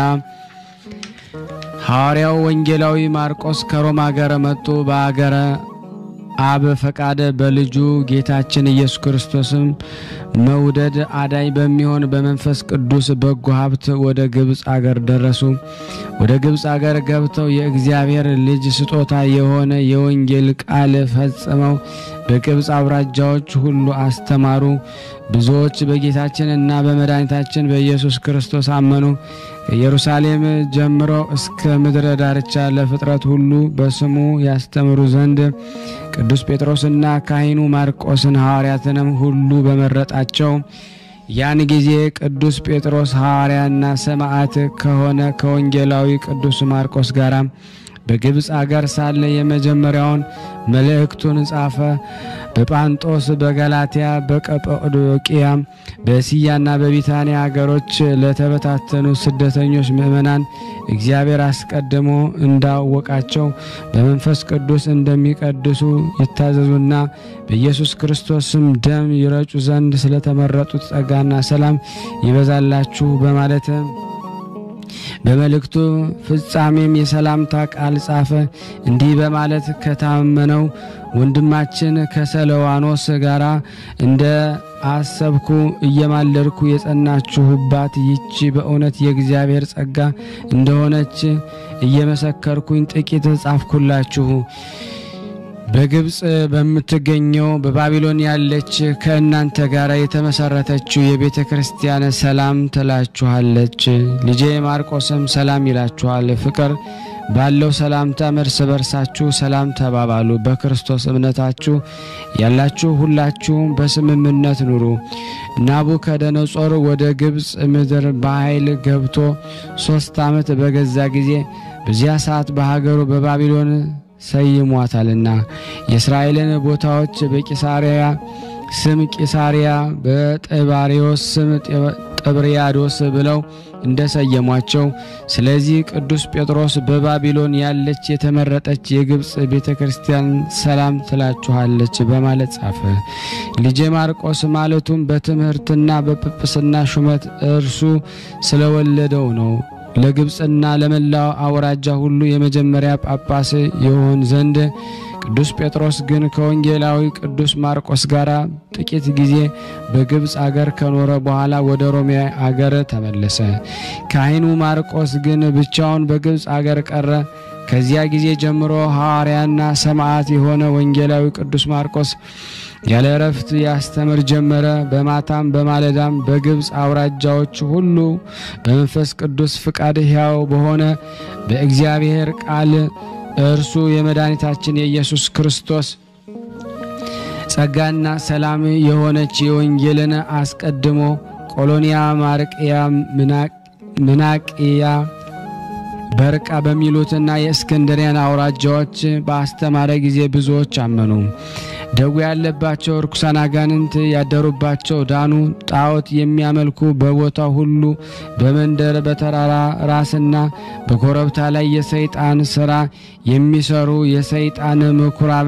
ሐዋርያው ወንጌላዊ ማርቆስ ከሮም አገር መጡ። በአገረ አብ ፈቃደ በልጁ ጌታችን ኢየሱስ ክርስቶስም መውደድ አዳኝ በሚሆን በመንፈስ ቅዱስ በጎ ሀብት ወደ ግብፅ አገር ደረሱ። ወደ ግብፅ አገር ገብተው የእግዚአብሔር ልጅ ስጦታ የሆነ የወንጌል ቃል ፈጽመው በግብፅ አውራጃዎች ሁሉ አስተማሩ። ብዙዎች በጌታችን እና በመድኃኒታችን በኢየሱስ ክርስቶስ አመኑ። ከኢየሩሳሌም ጀምሮ እስከ ምድረ ዳርቻ ለፍጥረት ሁሉ በስሙ ያስተምሩ ዘንድ ቅዱስ ጴጥሮስና ካህኑ ማርቆስን ሐዋርያትንም ሁሉ በመረጣቸው ያን ጊዜ ቅዱስ ጴጥሮስ ሐዋርያና ሰማዕት ከሆነ ከወንጌላዊ ቅዱስ ማርቆስ ጋር በግብፅ አገር ሳለ የመጀመሪያውን መልእክቱን ጻፈ። በጳንጦስ፣ በገላትያ፣ በቀጳዶቅያ፣ በእስያና በቢታንያ አገሮች ለተበታተኑ ስደተኞች ምእመናን እግዚአብሔር አስቀድሞ እንዳወቃቸው በመንፈስ ቅዱስ እንደሚቀድሱ ይታዘዙና በኢየሱስ ክርስቶስም ደም ይረጩ ዘንድ ስለተመረጡት ጸጋና ሰላም ይበዛላችሁ በማለት በመልእክቱ ፍጻሜም የሰላምታ ቃል ጻፈ። እንዲህ በማለት ከታመነው ወንድማችን ከሰለዋኖስ ጋር እንደ አሰብኩ እየማለድኩ የጸናችሁባት ይቺ በእውነት የእግዚአብሔር ጸጋ እንደሆነች እየመሰከርኩኝ ጥቂት ጻፍኩላችሁ። በግብፅ በምትገኘው በባቢሎን ያለች ከእናንተ ጋር የተመሰረተችው የቤተ ክርስቲያን ሰላም ትላችኋለች። ልጄ ማርቆስም ሰላም ይላችኋል። ፍቅር ባለው ሰላምታ እርስ በርሳችሁ ሰላም ተባባሉ። በክርስቶስ እምነታችሁ ያላችሁ ሁላችሁም በስምምነት ኑሩ። ናቡከደነጾር ወደ ግብፅ ምድር በኃይል ገብቶ ሦስት ዓመት በገዛ ጊዜ በዚያ ሰዓት በሀገሩ በባቢሎን ሰይሟታልና የእስራኤልን ቦታዎች በቂሳሪያ ስም ቂሳሪያ በጠባሪዎስ ስም ጥብርያዶስ ብለው እንደሰየሟቸው ስለዚህ ቅዱስ ጴጥሮስ በባቢሎን ያለች የተመረጠች የግብፅ ቤተ ክርስቲያን ሰላም ትላችኋለች በማለት ጻፈ። ልጄ ማርቆስ ማለቱም በትምህርትና በጵጵስና ሹመት እርሱ ስለወለደው ነው። ለግብፅና ለመላው አውራጃ ሁሉ የመጀመሪያ ጳጳስ የሆን ዘንድ ቅዱስ ጴጥሮስ ግን ከወንጌላዊ ቅዱስ ማርቆስ ጋር ጥቂት ጊዜ በግብፅ አገር ከኖረ በኋላ ወደ ሮሜ አገር ተመለሰ። ካህኑ ማርቆስ ግን ብቻውን በግብፅ አገር ቀረ። ከዚያ ጊዜ ጀምሮ ሐዋርያና ሰማዕት የሆነ ወንጌላዊ ቅዱስ ማርቆስ ያለ እረፍት ያስተምር ጀመረ። በማታም በማለዳም በግብፅ አውራጃዎች ሁሉ በመንፈስ ቅዱስ ፍቃድ ሕያው በሆነ በእግዚአብሔር ቃል እርሱ የመድኃኒታችን የኢየሱስ ክርስቶስ ጸጋና ሰላም የሆነች የወንጌልን አስቀድሞ ቆሎንያ፣ ማርቅያ፣ ምናቅያ በርቃ በሚሉትና የእስክንድሪያን አውራጃዎች በአስተማረ ጊዜ ብዙዎች አመኑ። ደዌ ያለባቸው ርኩሳን አጋንንት ያደሩባቸው ዳኑ። ጣዖት የሚያመልኩ በቦታው ሁሉ በመንደር በተራራ ራስና በኮረብታ ላይ የሰይጣን ስራ የሚሰሩ የሰይጣን ምኩራብ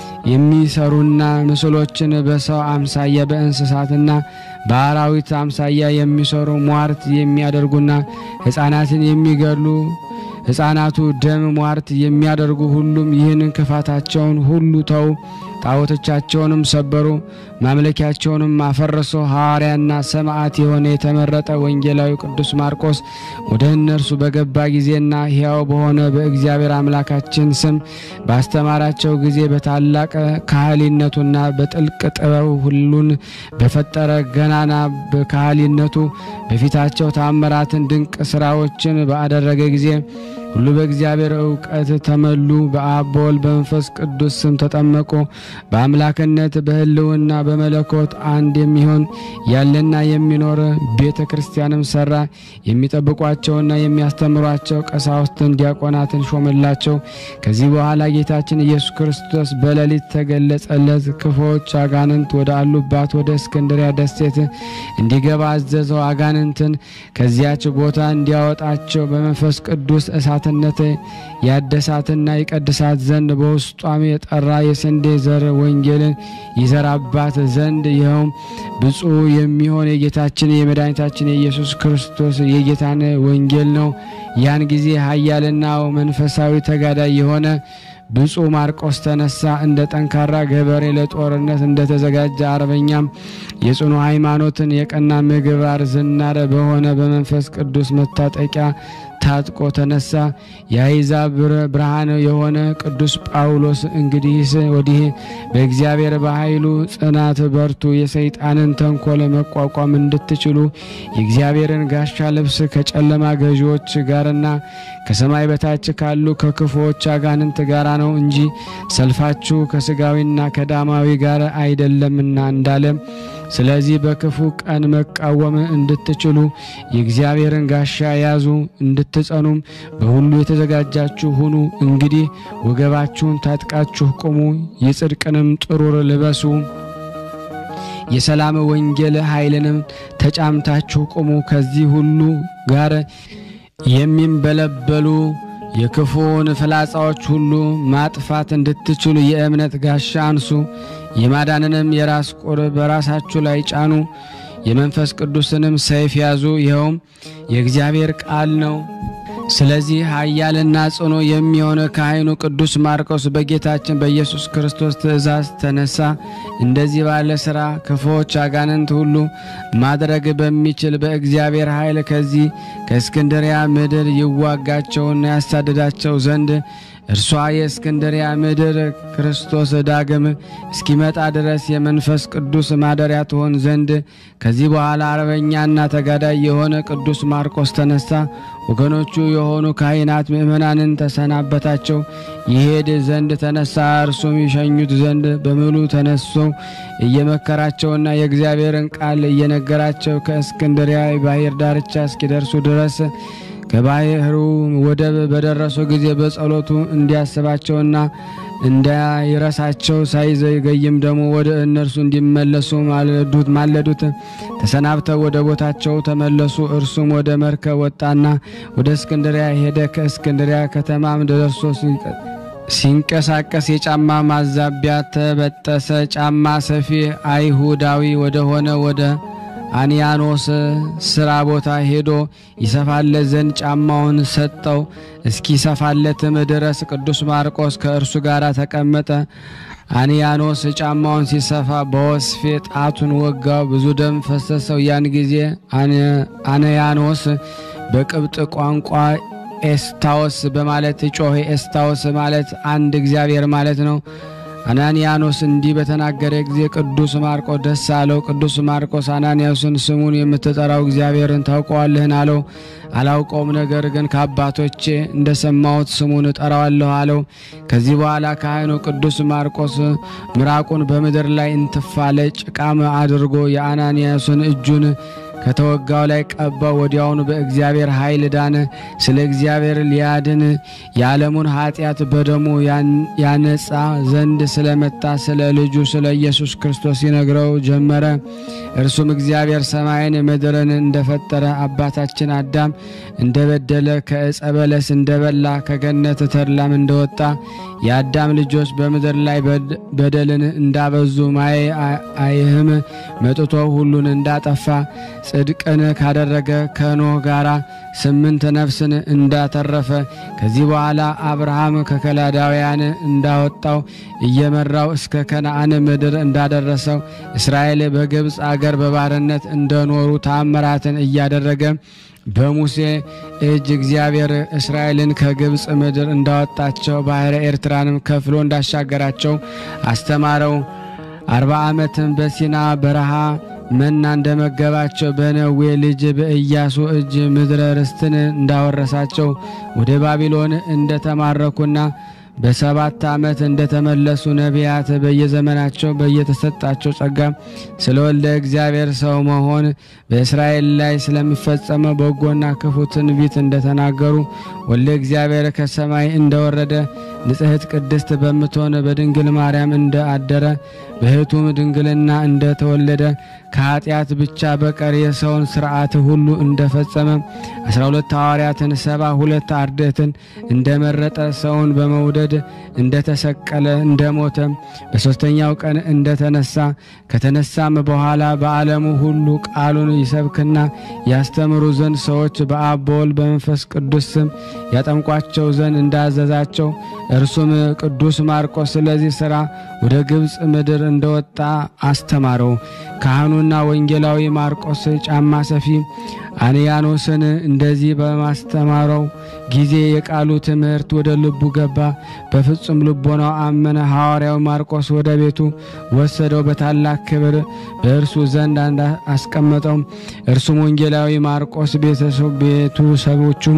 የሚሰሩና ምስሎችን በሰው አምሳያ በእንስሳትና በአራዊት አምሳያ የሚሰሩ ሟርት የሚያደርጉና ሕፃናትን የሚገድሉ ሕፃናቱ ደም ሟርት የሚያደርጉ ሁሉም ይህን ክፋታቸውን ሁሉ ተው፣ ጣዖቶቻቸውንም ሰበሩ፣ ማምለኪያቸውንም አፈረሱ። ሐዋርያና ሰማዕት የሆነ የተመረጠ ወንጌላዊ ቅዱስ ማርቆስ ወደ እነርሱ በገባ ጊዜና ሕያው በሆነ በእግዚአብሔር አምላካችን ስም ባስተማራቸው ጊዜ በታላቅ ካህሊነቱና በጥልቅ ጥበብ ሁሉን በፈጠረ ገናና በካህሊነቱ በፊታቸው ታምራትን ድንቅ ስራዎችን ባደረገ ጊዜ ሁሉ በእግዚአብሔር እውቀት ተመሉ። በአብ በወልድ በመንፈስ ቅዱስ ስም ተጠመቁ። በአምላክነት በሕልውና በመለኮት አንድ የሚሆን ያለና የሚኖር ቤተ ክርስቲያንም ሰራ። የሚጠብቋቸውና የሚያስተምሯቸው ቀሳውስትን፣ ዲያቆናትን ሾመላቸው። ከዚህ በኋላ ጌታችን ኢየሱስ ክርስቶስ በሌሊት ተገለጸለት። ክፉዎች አጋንንት ወደ አሉባት ወደ እስክንድሪያ ደሴት እንዲገባ አዘዘው። አጋንንትን ከዚያች ቦታ እንዲያወጣቸው በመንፈስ ቅዱስ እሳትነት ያደሳትና ይቀድሳት ዘንድ በውስጧም የጠራ የስንዴ ዘር ወንጌልን ይዘራባት ዘንድ ይኸውም ብፁዕ የሚሆን የጌታችን የመድኃኒታችን የኢየሱስ ክርስቶስ የጌታን ወንጌል ነው። ያን ጊዜ ኃያልና መንፈሳዊ ተጋዳይ የሆነ ብፁዕ ማርቆስ ተነሳ። እንደ ጠንካራ ገበሬ ለጦርነት እንደተዘጋጀ አርበኛም የጽኑ ሃይማኖትን የቀና ምግባር ዝናር በሆነ በመንፈስ ቅዱስ መታጠቂያ ታጥቆ ተነሳ። የአሕዛብ ብርሃን የሆነ ቅዱስ ጳውሎስ እንግዲህስ ወዲህ በእግዚአብሔር በኃይሉ ጽናት በርቱ፣ የሰይጣንን ተንኮል መቋቋም እንድትችሉ የእግዚአብሔርን ጋሻ ልብስ ከጨለማ ገዢዎች ጋርና ከሰማይ በታች ካሉ ከክፉዎች አጋንንት ጋራ ነው እንጂ ሰልፋችሁ ከስጋዊና ከዳማዊ ጋር አይደለምና እንዳለ ስለዚህ በክፉ ቀን መቃወም እንድትችሉ የእግዚአብሔርን ጋሻ ያዙ፣ እንድትጸኑም በሁሉ የተዘጋጃችሁ ሁኑ። እንግዲህ ወገባችሁን ታጥቃችሁ ቁሙ፣ የጽድቅንም ጥሩር ልበሱ፣ የሰላም ወንጌል ኃይልንም ተጫምታችሁ ቁሙ። ከዚህ ሁሉ ጋር የሚንበለበሉ የክፉውን ፍላጻዎች ሁሉ ማጥፋት እንድትችሉ የእምነት ጋሻ አንሱ። የማዳንንም የራስ ቁር በራሳችሁ ላይ ጫኑ። የመንፈስ ቅዱስንም ሰይፍ ያዙ፣ ይኸውም የእግዚአብሔር ቃል ነው። ስለዚህ ኃያልና ጽኑ የሚሆነ ካህኑ ቅዱስ ማርቆስ በጌታችን በኢየሱስ ክርስቶስ ትእዛዝ ተነሳ። እንደዚህ ባለ ሥራ ክፉዎች አጋንንት ሁሉ ማድረግ በሚችል በእግዚአብሔር ኃይል ከዚህ ከእስክንድሪያ ምድር ይዋጋቸውና ያሳድዳቸው ዘንድ እርሷ የእስክንድሪያ ምድር ክርስቶስ ዳግም እስኪመጣ ድረስ የመንፈስ ቅዱስ ማደሪያ ትሆን ዘንድ ከዚህ በኋላ አርበኛና ተጋዳይ የሆነ ቅዱስ ማርቆስ ተነሳ። ወገኖቹ የሆኑ ካህናት ምእመናንን ተሰናበታቸው፣ ይሄድ ዘንድ ተነሳ። እርሱም ይሸኙት ዘንድ በምሉ ተነሶ እየመከራቸውና የእግዚአብሔርን ቃል እየነገራቸው ከእስክንድሪያ ባህር ዳርቻ እስኪደርሱ ድረስ ከባህሩ ወደብ በደረሱ ጊዜ በጸሎቱ እንዲያስባቸውና እንዳይረሳቸው ሳይዘገይም ደግሞ ወደ እነርሱ እንዲመለሱ ማለዱት ማለዱት። ተሰናብተው ወደ ቦታቸው ተመለሱ። እርሱም ወደ መርከብ ወጣና ወደ እስክንድሪያ ሄደ። ከእስክንድሪያ ከተማም ደርሶ ሲንቀሳቀስ የጫማ ማዛቢያ ተበጠሰ። ጫማ ሰፊ አይሁዳዊ ወደሆነ ወደ አንያኖስ ስራ ቦታ ሄዶ ይሰፋለት ዘንድ ጫማውን ሰጠው። እስኪሰፋለትም ድረስ ቅዱስ ማርቆስ ከእርሱ ጋር ተቀመጠ። አንያኖስ ጫማውን ሲሰፋ በወስፌ ጣቱን ወጋው፣ ብዙ ደም ፈሰሰው። ያን ጊዜ አንያኖስ በቅብጥ ቋንቋ ኤስታዎስ በማለት ጮኸ። ኤስታዎስ ማለት አንድ እግዚአብሔር ማለት ነው። አናንያኖስ እንዲህ በተናገረ ጊዜ ቅዱስ ማርቆስ ደስ አለው። ቅዱስ ማርቆስ አናንያስን ስሙን የምትጠራው እግዚአብሔርን ታውቀዋለህን? አለው። አላውቀውም፣ ነገር ግን ከአባቶቼ እንደሰማሁት ስሙን እጠራዋለሁ አለው። ከዚህ በኋላ ካህኑ ቅዱስ ማርቆስ ምራቁን በምድር ላይ እንትፋለ ጭቃም አድርጎ የአናንያስን እጁን ከተወጋው ላይ ቀባው። ወዲያውኑ በእግዚአብሔር ኃይል ዳነ። ስለ እግዚአብሔር ሊያድን የዓለሙን ኃጢአት በደሙ ያነጻ ዘንድ ስለመጣ ስለ ልጁ ስለ ኢየሱስ ክርስቶስ ይነግረው ጀመረ። እርሱም እግዚአብሔር ሰማይን ምድርን እንደፈጠረ አባታችን አዳም እንደበደለ ከዕፀ በለስ እንደበላ ከገነት ተድላም እንደወጣ የአዳም ልጆች በምድር ላይ በደልን እንዳበዙ ማየ አይህም መጥቶ ሁሉን እንዳጠፋ ጽድቅን ካደረገ ከኖህ ጋራ ስምንት ነፍስን እንዳተረፈ ከዚህ በኋላ አብርሃም ከከላዳውያን እንዳወጣው እየመራው እስከ ከነአን ምድር እንዳደረሰው እስራኤል በግብፅ አገር በባርነት እንደኖሩ ታምራትን እያደረገ በሙሴ እጅ እግዚአብሔር እስራኤልን ከግብፅ ምድር እንዳወጣቸው ባሕረ ኤርትራንም ከፍሎ እንዳሻገራቸው አስተማረው። አርባ ዓመትም በሲና በረሃ መና እንደመገባቸው በነዌ ልጅ በኢያሱ እጅ ምድረ ርስትን እንዳወረሳቸው ወደ ባቢሎን እንደተማረኩና በሰባት ዓመት እንደተመለሱ ነቢያት በየዘመናቸው በየተሰጣቸው ጸጋ ስለ ወልደ እግዚአብሔር ሰው መሆን በእስራኤል ላይ ስለሚፈጸመው በጎና ክፉ ትንቢት እንደተናገሩ ወልደ እግዚአብሔር ከሰማይ እንደወረደ ንጽሕት ቅድስት በምትሆን በድንግል ማርያም እንደ አደረ በሕቱም ድንግልና እንደተወለደ ከኃጢአት ብቻ በቀር የሰውን ሥርዓት ሁሉ እንደፈጸመ አስራ ሁለት ሐዋርያትን ሰባ ሁለት አርድእትን እንደመረጠ ሰውን በመውደድ እንደተሰቀለ እንደሞተ በሦስተኛው ቀን እንደተነሳ ከተነሳም በኋላ በዓለሙ ሁሉ ቃሉን ይሰብክና ያስተምሩ ዘንድ ሰዎች በአብ በወልድ በመንፈስ ቅዱስ ስም ያጠምቋቸው ዘንድ እንዳዘዛቸው እርሱም ቅዱስ ማርቆስ ስለዚህ ሥራ ወደ ግብፅ ምድር እንደወጣ አስተማረው። ካህኑና ወንጌላዊ ማርቆስ ጫማ ሰፊ አንያኖስን እንደዚህ በማስተማረው ጊዜ የቃሉ ትምህርት ወደ ልቡ ገባ። በፍጹም ልቦናው አመነ። ሐዋርያው ማርቆስ ወደ ቤቱ ወሰደው፣ በታላቅ ክብር በእርሱ ዘንድ አስቀመጠው። እርሱም ወንጌላዊ ማርቆስ ቤቱ ሰቦቹም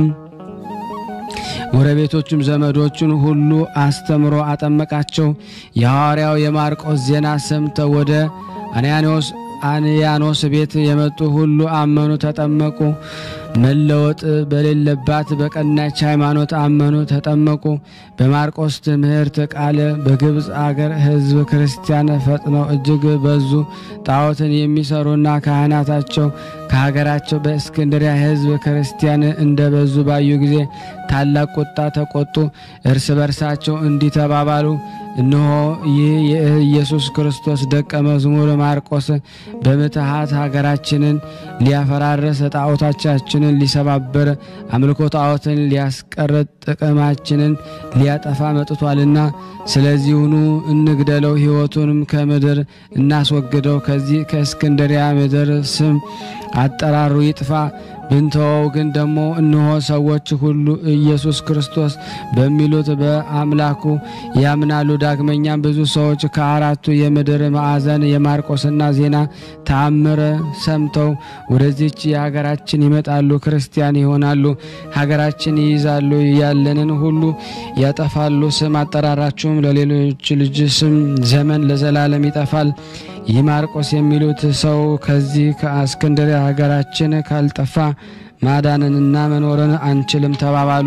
ጎረቤቶቹም ዘመዶቹን ሁሉ አስተምሮ አጠመቃቸው። የሐዋርያው የማርቆስ ዜና ሰምተው ወደ አንያኖስ አንያኖስ ቤት የመጡ ሁሉ አመኑ፣ ተጠመቁ። መለወጥ በሌለባት በቀናች ሃይማኖት አመኑ፣ ተጠመቁ። በማርቆስ ትምህርት ቃል በግብፅ አገር ሕዝብ ክርስቲያን ፈጥነው እጅግ በዙ። ጣዖትን የሚሰሩና ካህናታቸው ከሀገራቸው በእስክንድሪያ ሕዝብ ክርስቲያን እንደበዙ ባዩ ጊዜ ታላቅ ቁጣ ተቆጡ። እርስ በርሳቸው እንዲህ ተባባሉ፣ እነሆ ይህ የኢየሱስ ክርስቶስ ደቀ መዝሙር ማርቆስ በምትሃት ሀገራችንን ሊያፈራረስ፣ ጣዖታቻችንን ሊሰባበር፣ አምልኮ ጣዖትን ሊያስቀርጥ፣ ጥቅማችንን ሊያጠፋ መጥቷልና ስለዚሁኑ እንግደለው፣ ሕይወቱንም ከምድር እናስወግደው። ከዚህ ከእስክንድሪያ ምድር ስም አጠራሩ ይጥፋ። ብንተወው ግን ደግሞ እነሆ ሰዎች ሁሉ ኢየሱስ ክርስቶስ በሚሉት በአምላኩ ያምናሉ። ዳግመኛም ብዙ ሰዎች ከአራቱ የምድር ማዕዘን የማርቆስና ዜና ተአምር ሰምተው ወደዚች የሀገራችን ይመጣሉ፣ ክርስቲያን ይሆናሉ፣ ሀገራችን ይይዛሉ፣ ያለንን ሁሉ ያጠፋሉ። ስም አጠራራችሁም ለሌሎች ልጅ ስም ዘመን ለዘላለም ይጠፋል። ይህ ማርቆስ የሚሉት ሰው ከዚህ ከእስክንድርያ ሀገራችን ካልጠፋ ማዳንንና መኖርን አንችልም ተባባሉ።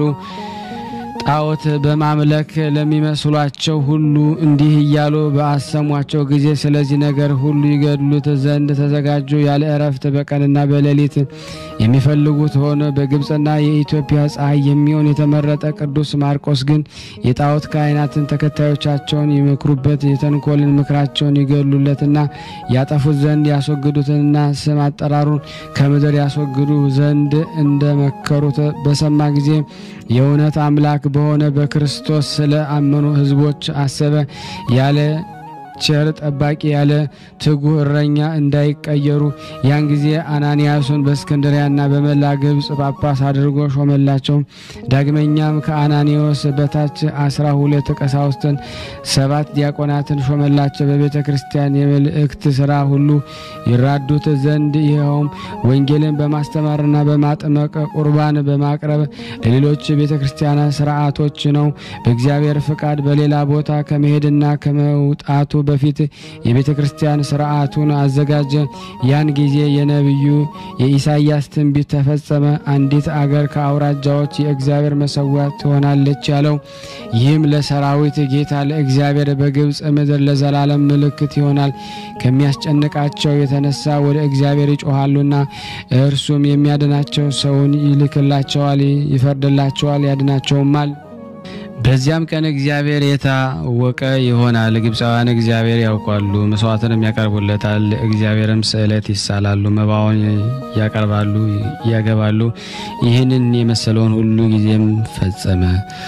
ጣዖት በማምለክ ለሚመስሏቸው ሁሉ እንዲህ እያሉ በአሰሟቸው ጊዜ ስለዚህ ነገር ሁሉ ይገድሉት ዘንድ ተዘጋጁ። ያለ እረፍት በቀንና በሌሊት የሚፈልጉት ሆነ። በግብፅና የኢትዮጵያ ፀሐይ የሚሆን የተመረጠ ቅዱስ ማርቆስ ግን የጣዖት ካህናትን ተከታዮቻቸውን ይመክሩበት፣ የተንኮልን ምክራቸውን ይገድሉለትና ያጠፉት ዘንድ ያስወግዱትንና ስም አጠራሩን ከምድር ያስወግዱ ዘንድ እንደመከሩት በሰማ ጊዜ የእውነት አምላክ በሆነ በክርስቶስ ስለ አመኑ ሕዝቦች አሰበ። ያለ ቸር ጠባቂ ያለ ትጉህ እረኛ እንዳይቀየሩ ያን ጊዜ አናንያሱን በእስክንድሪያና በመላ ግብፅ ጳጳስ አድርጎ ሾመላቸው። ዳግመኛም ከአናኒዎስ በታች አስራ ሁለት ቀሳውስትን ሰባት ዲያቆናትን ሾመላቸው። በቤተ ክርስቲያን የመልእክት ስራ ሁሉ ይራዱት ዘንድ ይኸውም ወንጌልን በማስተማርና በማጥመቅ ቁርባን በማቅረብ ለሌሎች ቤተ ክርስቲያናት ስርዓቶች ነው። በእግዚአብሔር ፍቃድ በሌላ ቦታ ከመሄድና ከመውጣቱ በፊት የቤተ ክርስቲያን ስርዓቱን አዘጋጀ። ያን ጊዜ የነቢዩ የኢሳይያስ ትንቢት ተፈጸመ። አንዲት አገር ከአውራጃዎች የእግዚአብሔር መሰዊያ ትሆናለች ያለው ይህም ለሰራዊት ጌታ ለእግዚአብሔር በግብፅ ምድር ለዘላለም ምልክት ይሆናል። ከሚያስጨንቃቸው የተነሳ ወደ እግዚአብሔር ይጮሃሉና እርሱም የሚያድናቸው ሰውን ይልክላቸዋል፣ ይፈርድላቸዋል፣ ያድናቸውማል። በዚያም ቀን እግዚአብሔር የታወቀ ይሆናል። ግብፃውያን እግዚአብሔር ያውቋሉ፣ መስዋዕትንም ያቀርቡለታል። እግዚአብሔርም ስዕለት ይሳላሉ፣ መባውን ያቀርባሉ፣ ያገባሉ። ይህንን የመሰለውን ሁሉ ጊዜም ፈጸመ።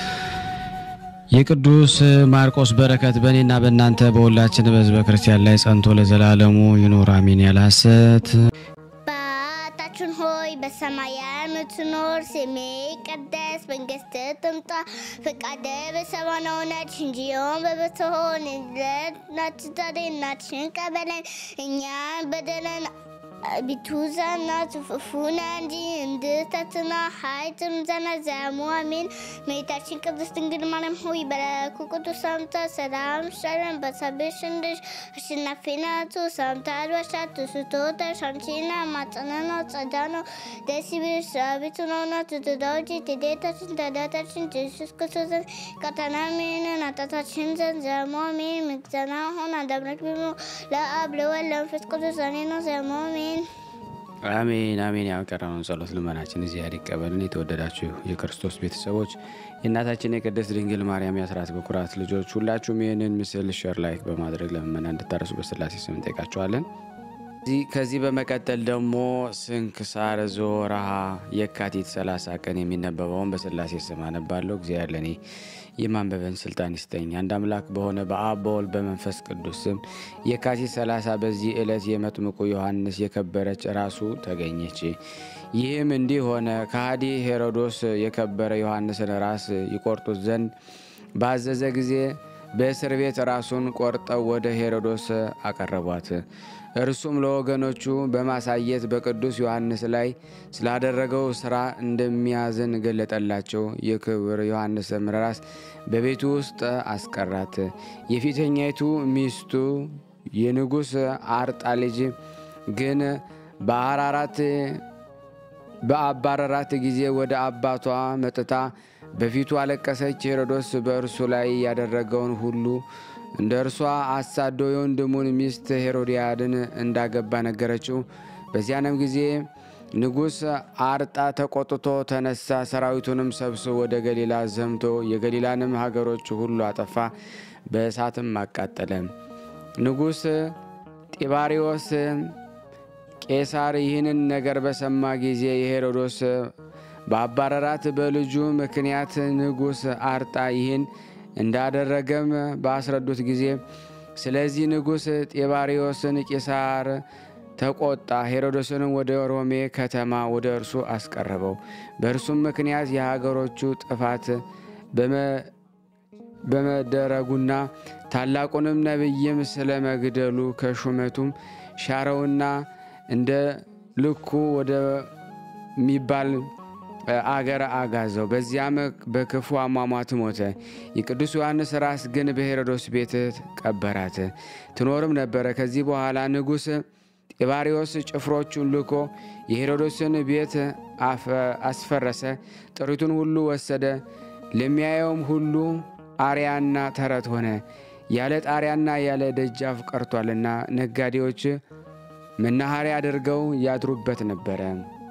የቅዱስ ማርቆስ በረከት በእኔና በእናንተ በሁላችን በሕዝበ ክርስቲያን ላይ ጸንቶ ለዘላለሙ ይኑር አሜን። ያለ ሐሰት አባታችን ሆይ በሰማይ የምትኖር ስምህ ይቀደስ፣ መንግስትህ ትምጣ፣ ፈቃድህ በሰማይ እንደሆነች እንዲሁም በምድር ትሁን። የዕለት እንጀራችንን ስጠን በለን፣ እኛም በደለን አቤቱ ዘና ጽፉፉና እንጂ እንድተትና ሀይትም ዘና ዘሙ አሜን። እመቤታችን ቅድስት ድንግል ማርያም ሆይ በላኩ ቅዱስ ሰላምታ ሰላም ሸለን በሰብሽ እንድሽ አሸናፊ ናቱ ሰላምታ አልባሻት ስቶተሽ አንቺና ማጸናና ጸዳ ነው ደስ ይበልሽ አቤቱ ነውና ትትዳዎች ትዴታችን ተዳታችን ኢየሱስ ክርስቶስን ቀጠና ሜንን አጣታችን ዘንድ ዘሙ አሜን። ምግዘና ሆን አዳምረክ ብሎ ለአብ ለወልድ ለመንፈስ ቅዱስ እኔ ነው ዘሙ አሜን። አሜን አሜን። ያቀረበውን ጸሎት ልመናችን እግዚአብሔር ይቀበልን። የተወደዳችሁ የክርስቶስ ቤተሰቦች የእናታችን የቅድስት ድንግል ማርያም የአስራት በኩራት ልጆች ሁላችሁም ይህንን ምስል ሸር ላይክ በማድረግ ለምመና እንድታረሱ በስላሴ ስም እንጠይቃችኋለን። ከዚህ በመቀጠል ደግሞ ስንክሳር ዘወርኀ የካቲት 30 ቀን የሚነበበውን በስላሴ ስም አነባለሁ። እግዚአብሔር ለእኔ የማንበበን ስልጣን ይስጠኝ። አንድ አምላክ በሆነ በአብ በወልድ በመንፈስ ቅዱስ ስም የካቲት 30 በዚህ ዕለት የመጥምቁ ዮሐንስ የከበረች ራሱ ተገኘች። ይህም እንዲህ ሆነ። ከሃዲ ሄሮዶስ የከበረ ዮሐንስን ራስ ይቆርጡት ዘንድ ባዘዘ ጊዜ በእስር ቤት ራሱን ቆርጠው ወደ ሄሮዶስ አቀረቧት። እርሱም ለወገኖቹ በማሳየት በቅዱስ ዮሐንስ ላይ ስላደረገው ስራ እንደሚያዝን ገለጠላቸው። የክብር ዮሐንስም ራስ በቤቱ ውስጥ አስቀራት። የፊተኛይቱ ሚስቱ የንጉሥ አርጣ ልጅ ግን በአራራት በአባረራት ጊዜ ወደ አባቷ መጥታ በፊቱ አለቀሰች። ሄሮዶስ በእርሱ ላይ ያደረገውን ሁሉ እንደ እርሷ አሳዶ የወንድሙን ሚስት ሄሮዲያድን እንዳገባ ነገረችው። በዚያንም ጊዜ ንጉሥ አርጣ ተቆጥቶ ተነሳ። ሰራዊቱንም ሰብስቦ ወደ ገሊላ ዘምቶ የገሊላንም ሀገሮች ሁሉ አጠፋ፣ በእሳትም አቃጠለ። ንጉሥ ጢባሪዎስ ቄሳር ይህንን ነገር በሰማ ጊዜ የሄሮዶስ በአባረራት በልጁ ምክንያት ንጉሥ አርጣ ይህን እንዳደረገም ባስረዱት ጊዜ ስለዚህ ንጉሥ ጢባሪዎስን ቄሳር ተቆጣ። ሄሮዶስንም ወደ ሮሜ ከተማ ወደ እርሱ አስቀረበው። በእርሱም ምክንያት የሀገሮቹ ጥፋት በመደረጉና ታላቁንም ነቢይም ስለ መግደሉ ከሹመቱም ሻረውና እንደ ልኩ ወደሚባል አገር አጋዘው። በዚያም በክፉ አሟሟት ሞተ። የቅዱስ ዮሐንስ ራስ ግን በሄሮዶስ ቤት ቀበራት፣ ትኖርም ነበረ። ከዚህ በኋላ ንጉሥ ጢባሪዎስ ጭፍሮቹን ልኮ የሄሮዶስን ቤት አስፈረሰ፣ ጥሪቱን ሁሉ ወሰደ። ለሚያየውም ሁሉ አርያና ተረት ሆነ። ያለ ጣሪያና ያለ ደጃፍ ቀርቷልና ነጋዴዎች መናኸሪያ አድርገው ያድሩበት ነበረ።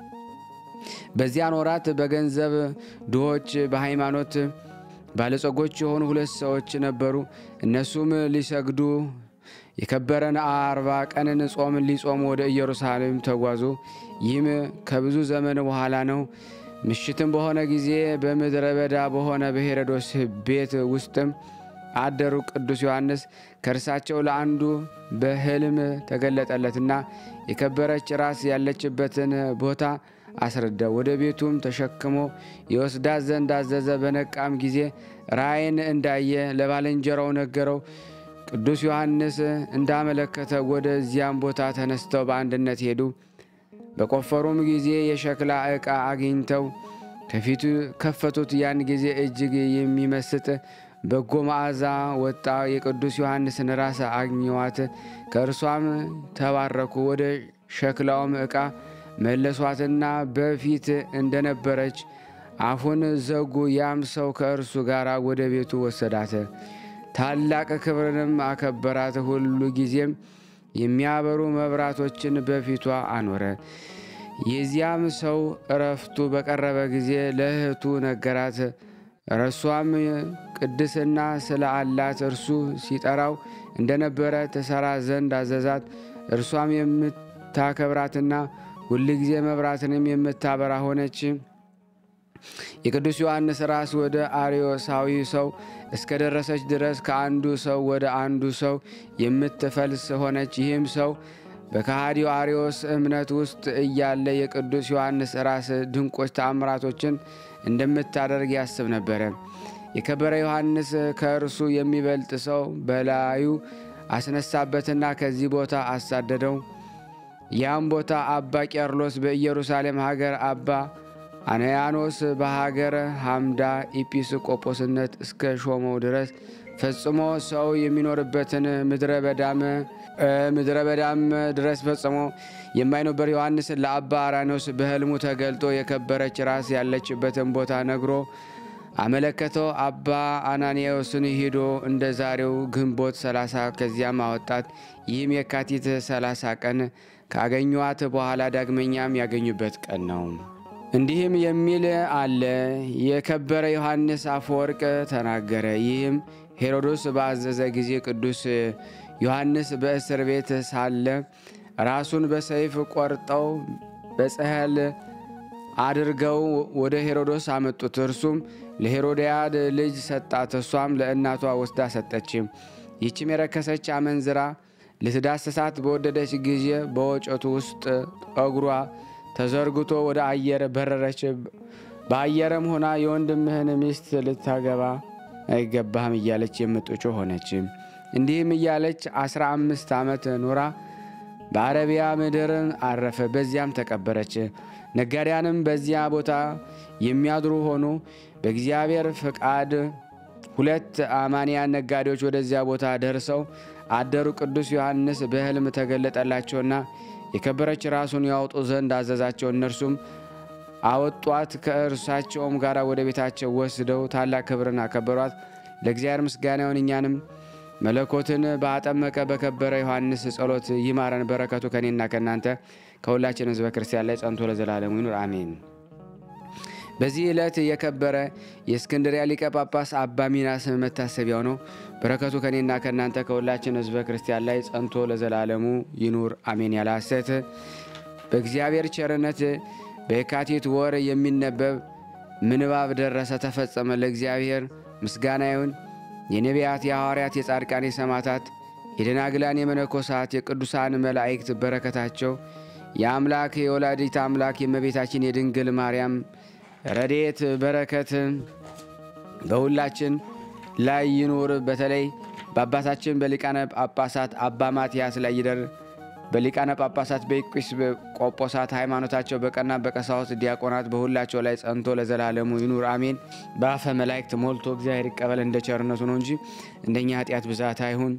በዚያን ወራት በገንዘብ ድሆች በሃይማኖት ባለጸጎች የሆኑ ሁለት ሰዎች ነበሩ። እነሱም ሊሰግዱ የከበረን አርባ ቀንን ጾም ሊጾሙ ወደ ኢየሩሳሌም ተጓዙ። ይህም ከብዙ ዘመን በኋላ ነው። ምሽትም በሆነ ጊዜ በምድረ በዳ በሆነ በሄሮዶስ ቤት ውስጥም አደሩ። ቅዱስ ዮሐንስ ከእርሳቸው ለአንዱ በሕልም ተገለጠለትና የከበረች ራስ ያለችበትን ቦታ አስረዳ። ወደ ቤቱም ተሸክሞ የወስዳት ዘንድ አዘዘ። በነቃም ጊዜ ራእይን እንዳየ ለባልንጀራው ነገረው። ቅዱስ ዮሐንስ እንዳመለከተ ወደዚያም ቦታ ተነስተው በአንድነት ሄዱ። በቆፈሩም ጊዜ የሸክላ ዕቃ አግኝተው ከፊቱ ከፈቱት። ያን ጊዜ እጅግ የሚመስጥ በጎ መዓዛ ወጣ። የቅዱስ ዮሐንስን ራስ አግኘዋት፣ ከእርሷም ተባረኩ። ወደ ሸክላውም ዕቃ መለሷትና በፊት እንደነበረች አፉን ዘጉ። ያም ሰው ከእርሱ ጋር ወደ ቤቱ ወሰዳት፣ ታላቅ ክብርንም አከበራት። ሁሉ ጊዜም የሚያበሩ መብራቶችን በፊቷ አኖረ። የዚያም ሰው እረፍቱ በቀረበ ጊዜ ለእህቱ ነገራት። እርሷም ቅድስና ስለ አላት እርሱ ሲጠራው እንደነበረ ትሰራ ዘንድ አዘዛት። እርሷም የምታከብራትና ሁል ጊዜ መብራትንም የምታበራ ሆነች። የቅዱስ ዮሐንስ ራስ ወደ አርዮሳዊ ሰው እስከ ደረሰች ድረስ ከአንዱ ሰው ወደ አንዱ ሰው የምትፈልስ ሆነች። ይህም ሰው በከሃዲው አርዮስ እምነት ውስጥ እያለ የቅዱስ ዮሐንስ ራስ ድንቆች ተአምራቶችን እንደምታደርግ ያስብ ነበረ። የከበረ ዮሐንስ ከእርሱ የሚበልጥ ሰው በላዩ አስነሳበትና ከዚህ ቦታ አሳደደው። ያም ቦታ አባ ቄርሎስ በኢየሩሳሌም ሀገር፣ አባ አነያኖስ በሀገረ ሐምዳ ኢጲስቆጶስነት እስከ ሾመው ድረስ ፈጽሞ ሰው የሚኖርበትን ምድረ በዳም ምድረ በዳም ድረስ ፈጽሞ የማይኖበር ዮሐንስን ለአባ አራኖስ በሕልሙ ተገልጦ የከበረች ራስ ያለችበትን ቦታ ነግሮ አመለከተው። አባ አናንያዎስን ሂዶ እንደ ዛሬው ግንቦት 30 ከዚያም አወጣት። ይህም የካቲት 30 ቀን ካገኟት በኋላ ዳግመኛም ያገኙበት ቀን ነው። እንዲህም የሚል አለ። የከበረ ዮሐንስ አፈወርቅ ተናገረ። ይህም ሄሮዶስ በአዘዘ ጊዜ ቅዱስ ዮሐንስ በእስር ቤት ሳለ ራሱን በሰይፍ ቆርጠው በጽሕል አድርገው ወደ ሄሮዶስ አመጡት። እርሱም ለሄሮድያድ ልጅ ሰጣት። እሷም ለእናቷ ወስዳ ሰጠች። ይህችም የረከሰች አመንዝራ ልትዳሰሳት በወደደች ጊዜ በወጨቱ ውስጥ ጠጉሯ ተዘርግቶ ወደ አየር በረረች። በአየርም ሆና የወንድምህን ሚስት ልታገባ አይገባህም እያለች የምትጮህ ሆነች። እንዲህም እያለች አስራ አምስት ዓመት ኖራ በአረቢያ ምድር አረፈ። በዚያም ተቀበረች። ነጋዴያንም በዚያ ቦታ የሚያድሩ ሆኑ። በእግዚአብሔር ፍቃድ ሁለት አማንያን ነጋዴዎች ወደዚያ ቦታ ደርሰው አደሩ። ቅዱስ ዮሐንስ በሕልም ተገለጠላቸውና የከበረች ራሱን ያወጡ ዘንድ አዘዛቸው። እነርሱም አወጧት። ከእርሳቸውም ጋር ወደ ቤታቸው ወስደው ታላቅ ክብርን አከበሯት። ለእግዚአብሔር ምስጋና ይሁን። እኛንም መለኮትን ባጠመቀ በከበረ ዮሐንስ ጸሎት ይማረን። በረከቱ ከኔና ከእናንተ ከሁላችን ሕዝበ ክርስቲያን ላይ ጸንቶ ለዘላለሙ ይኑር አሜን። በዚህ ዕለት የከበረ የእስክንድሪያ ሊቀ ጳጳስ አባ ሚናስ መታሰቢያው ነው። በረከቱ ከእኔና ከእናንተ ከሁላችን ሕዝበ ክርስቲያን ላይ ጸንቶ ለዘላለሙ ይኑር አሜን። ያለ ሐሰት በእግዚአብሔር ቸርነት በየካቲት ወር የሚነበብ ምንባብ ደረሰ፣ ተፈጸመ። ለእግዚአብሔር ምስጋና ይሁን። የነቢያት፣ የሐዋርያት፣ የጻድቃን፣ የሰማዕታት፣ የደናግላን፣ የመነኮሳት፣ የቅዱሳን መላእክት በረከታቸው የአምላክ የወላዲት አምላክ የእመቤታችን የድንግል ማርያም ረድኤት በረከት በሁላችን ላይ ይኑር። በተለይ በአባታችን በሊቃነ ጳጳሳት አባ ማትያስ ላይ ይደር። በሊቃነ ጳጳሳት በኤጲስ ቆጶሳት ሃይማኖታቸው በቀና በቀሳውስት ዲያቆናት በሁላቸው ላይ ጸንቶ ለዘላለሙ ይኑር አሜን። በአፈ መላእክት ሞልቶ እግዚአብሔር ይቀበል እንደ ቸርነቱ ነው እንጂ እንደኛ ኃጢአት ብዛት አይሁን።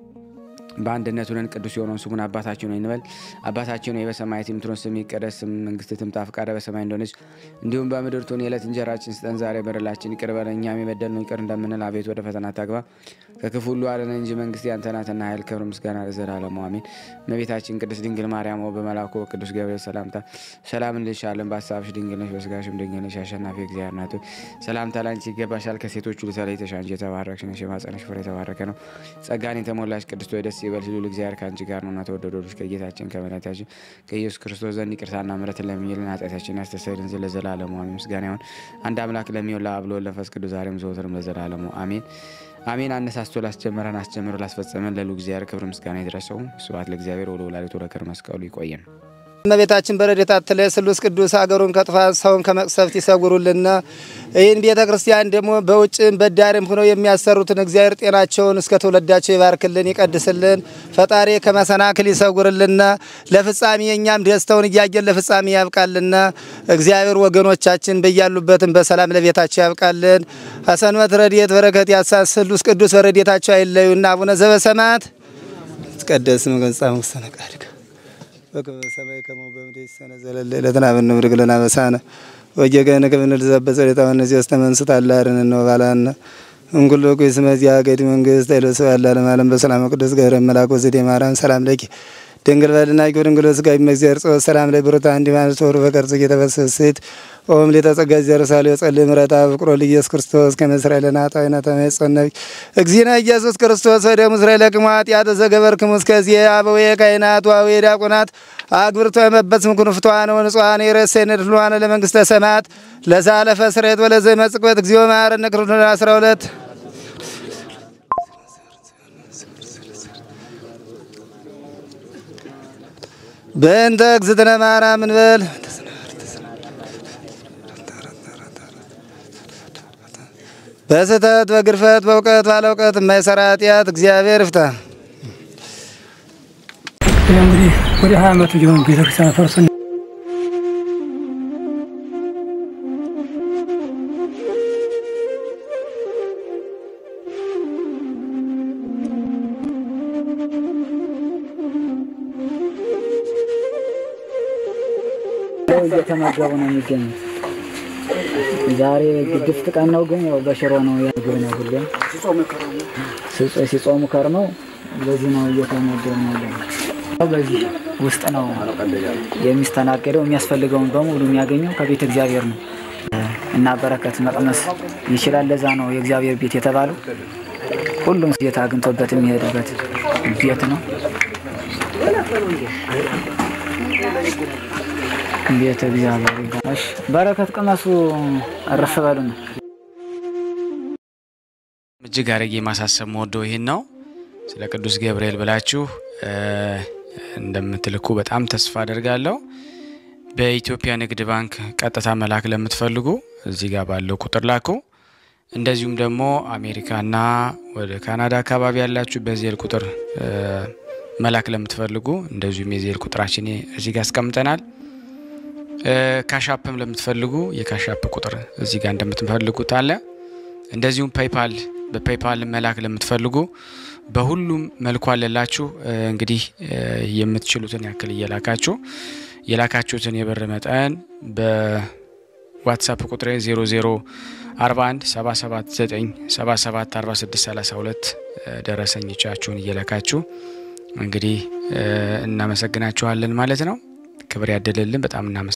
በአንድነት ሆነን ቅዱስ የሆነውን ስሙን አባታችን ሆይ እንበል። አባታችን ሆይ በሰማያት የምትኖር ስምህ ይቀደስ፣ መንግስትህ ትምጣ፣ ፈቃድህ በሰማይ እንደሆነች እንዲሁም በምድር ትሁን። የዕለት እንጀራችን ስጠን ዛሬ፣ በደላችን ይቅር በለን እኛም የበደልነውን ይቅር እንደምንል፣ አቤቱ ወደ ፈተና አታግባ ከክፉ ሁሉ አድነን እንጂ መንግስት ያንተ ናትና ኃይል፣ ክብር፣ ምስጋና ለዘላለሙ አሜን። እመቤታችን ቅድስት ድንግል ማርያም ሆይ በመልአኩ በቅዱስ ገብርኤል ሰላምታ ሰላም እንልሻለን። በሀሳብሽ ድንግል ነሽ፣ በስጋሽም ድንግል ነሽ። አሸናፊ እግዚአብሔር ናት ሆይ ሰላምታ ላንቺ ይገባሻል። ከሴቶች ሁሉ ተለይተሽ አንቺ የተባረክሽ ነሽ፣ የማኅፀንሽ ፍሬ የተባረከ ነው። ጸጋን የተሞላሽ ቅድስት ሆይ ደስ ይበልሽ፣ ልዑል እግዚአብሔር ከአንቺ ጋር ነውና ተወደደ ልጅሽ ከጌታችን ከመድኃኒታችን ከኢየሱስ ክርስቶስ ዘንድ ይቅርታና ምሕረትን ለሚልን ኃጢአታችንን ያስተሰርይልን ዘንድ ለዘላለሙ አሜን። ምስጋና ይሁን አንድ አምላክ ለሚሆን ለአብ ለወልድ ለመንፈስ ቅዱስ ዛሬም ዘወትርም ለዘላለሙ አሜን አሜን። አነሳስቶ ላስጀመረን አስጀምሮ ላስፈጸመን ለልዑል እግዚአብሔር ክብር ምስጋና ይድረሰው። ስብሐት ለእግዚአብሔር ወለወላዲቱ ለክብር መስቀሉ ይቆየን። እመቤታችን በረድኤታ አትለይ። ስሉስ ቅዱስ አገሩን ከጥፋት ሰውን ከመቅሰፍት ይሰውሩልና። ይህን ቤተ ክርስቲያን ደግሞ በውጭም በዳርም ሆነው የሚያሰሩትን እግዚአብሔር ጤናቸውን እስከ ትውልዳቸው ይባርክልን፣ ይቀድስልን። ፈጣሪ ከመሰናክል ይሰውርልና። ለፍጻሜ የእኛም ደስተውን እያየን ለፍጻሜ ያብቃልና። እግዚአብሔር ወገኖቻችን በያሉበትም በሰላም ለቤታቸው ያብቃልን። አሰንበት ረድኤት በረከት ያሳስ ስሉስ ቅዱስ በረድኤታቸው አይለዩና። አቡነ ዘበሰማያት ይትቀደስ ስምከ ወይትጸድቅ ውስተ ፈቃድከ በከመ በሰማይ ከማሁ በምድር ይሲሐየነ ዘለለ ዕለትነ ሀበነ ንኅድግ ለነ አበሳነ ወጌጋየነ ከመ ንርዛዕ በጸሎተ ወነዚያስ ተመንስት አላርን ነው ባላነ እንኩሎ ኩይስ መዚያ ገዲ መንግስት አይለሰ ያላለም ዓለም በሰላም ቅዱስ ገብረ መልአክ ወዘዴ ማርያም ሰላም ለኪ ድንግል በድናቂ ድንግል ስጋዊ መግዚአብሔር ጸወት ሰላም ላይ ብሩታ እንዲ ማለት ወሩ በቀርጽ እየተበሰስት ኦም ሌተጸጋ ዘርሳሌ ጸልይ ምረታ ፍቅሮ ለኢየሱስ ክርስቶስ ከመስራኤል ለናጣዊና ተመጸነብ እግዚእነ ኢየሱስ ክርስቶስ ወደ ምስራኤል ለቅማት ያተ ዘገበርክሙ እስከዚህ አበዌ ካህናት ዋዌ ዲያቆናት አግብርቶ የመበት ምኩን ፍቷን ወንጹሃን የረሰነ ድሏን ለመንግስተ ሰማያት ለዛለፈ ስሬት ወለዘ መጽቆት እግዚኦ መሐረነ ክርስቶስ 12 በእንተ እግዝእትነ ማርያም እንበል በስህተት በግርፈት በእውቀት ባለ እውቀት የማይሰራ ኃጢአት እግዚአብሔር ይፍታ። እንግዲህ ወደ ሀያ ዓመቱ ሊሆን ቤተክርስቲያን ፈርሶ እየተመገቡ ነው የሚገኙት። ዛሬ ግድፍት ቀን ነው፣ ግን ያው በሽሮ ነው ያግብ ነው ሁሌም ሲጾ- ሲጾሙ ከርመው በዚህ ነው እየተመገቡ ነው ያለው። በዚህ ውስጥ ነው የሚስተናገደው። የሚያስፈልገውን በሙሉ የሚያገኘው ከቤተ እግዚአብሔር ነው እና በረከት መቅመስ ይችላል። ለዛ ነው የእግዚአብሔር ቤት የተባለው። ሁሉም ጌታ አግኝቶበት የሚሄድበት ቤት ነው። ቤተ እግዚአብሔር ይባላል። እሺ፣ በረከት ቅመሱ፣ እረፍ በሉ ነው። እጅግ አድርጌ ማሳሰብ መወደው ይህን ነው። ስለ ቅዱስ ገብርኤል ብላችሁ እ እንደምትልኩ በጣም ተስፋ አደርጋለሁ። በኢትዮጵያ ንግድ ባንክ ቀጥታ መላክ ለምትፈልጉ እዚህ ጋር ባለው ቁጥር ላኩ። እንደዚሁም ደግሞ አሜሪካና ወደ ካናዳ አካባቢ ያላችሁ በዜል ቁጥር እ መላክ ለምትፈልጉ እንደዚሁም የዜል ቁጥራችን እዚህ ጋር አስቀምጠናል። እ ካሻፕም ለምትፈልጉ የካሻፕ ቁጥር እዚህ ጋር እንደምትፈልጉት አለ። እንደዚሁም ፔይፓል በፔይፓል መላክ ለምትፈልጉ በሁሉም መልኩ አለላችሁ። እ እንግዲህ እ የምትችሉትን ያክል እየላካችሁ የላካችሁትን የብር መጠን በዋትሳፕ ቁጥሬ 0041 779 77 46 32 ደረሰኞቻችሁን እየላካችሁ እንግዲህ እ እናመሰግናችኋለን ማለት ነው። ክብር ያደለልን። በጣም እናመሰግናለን።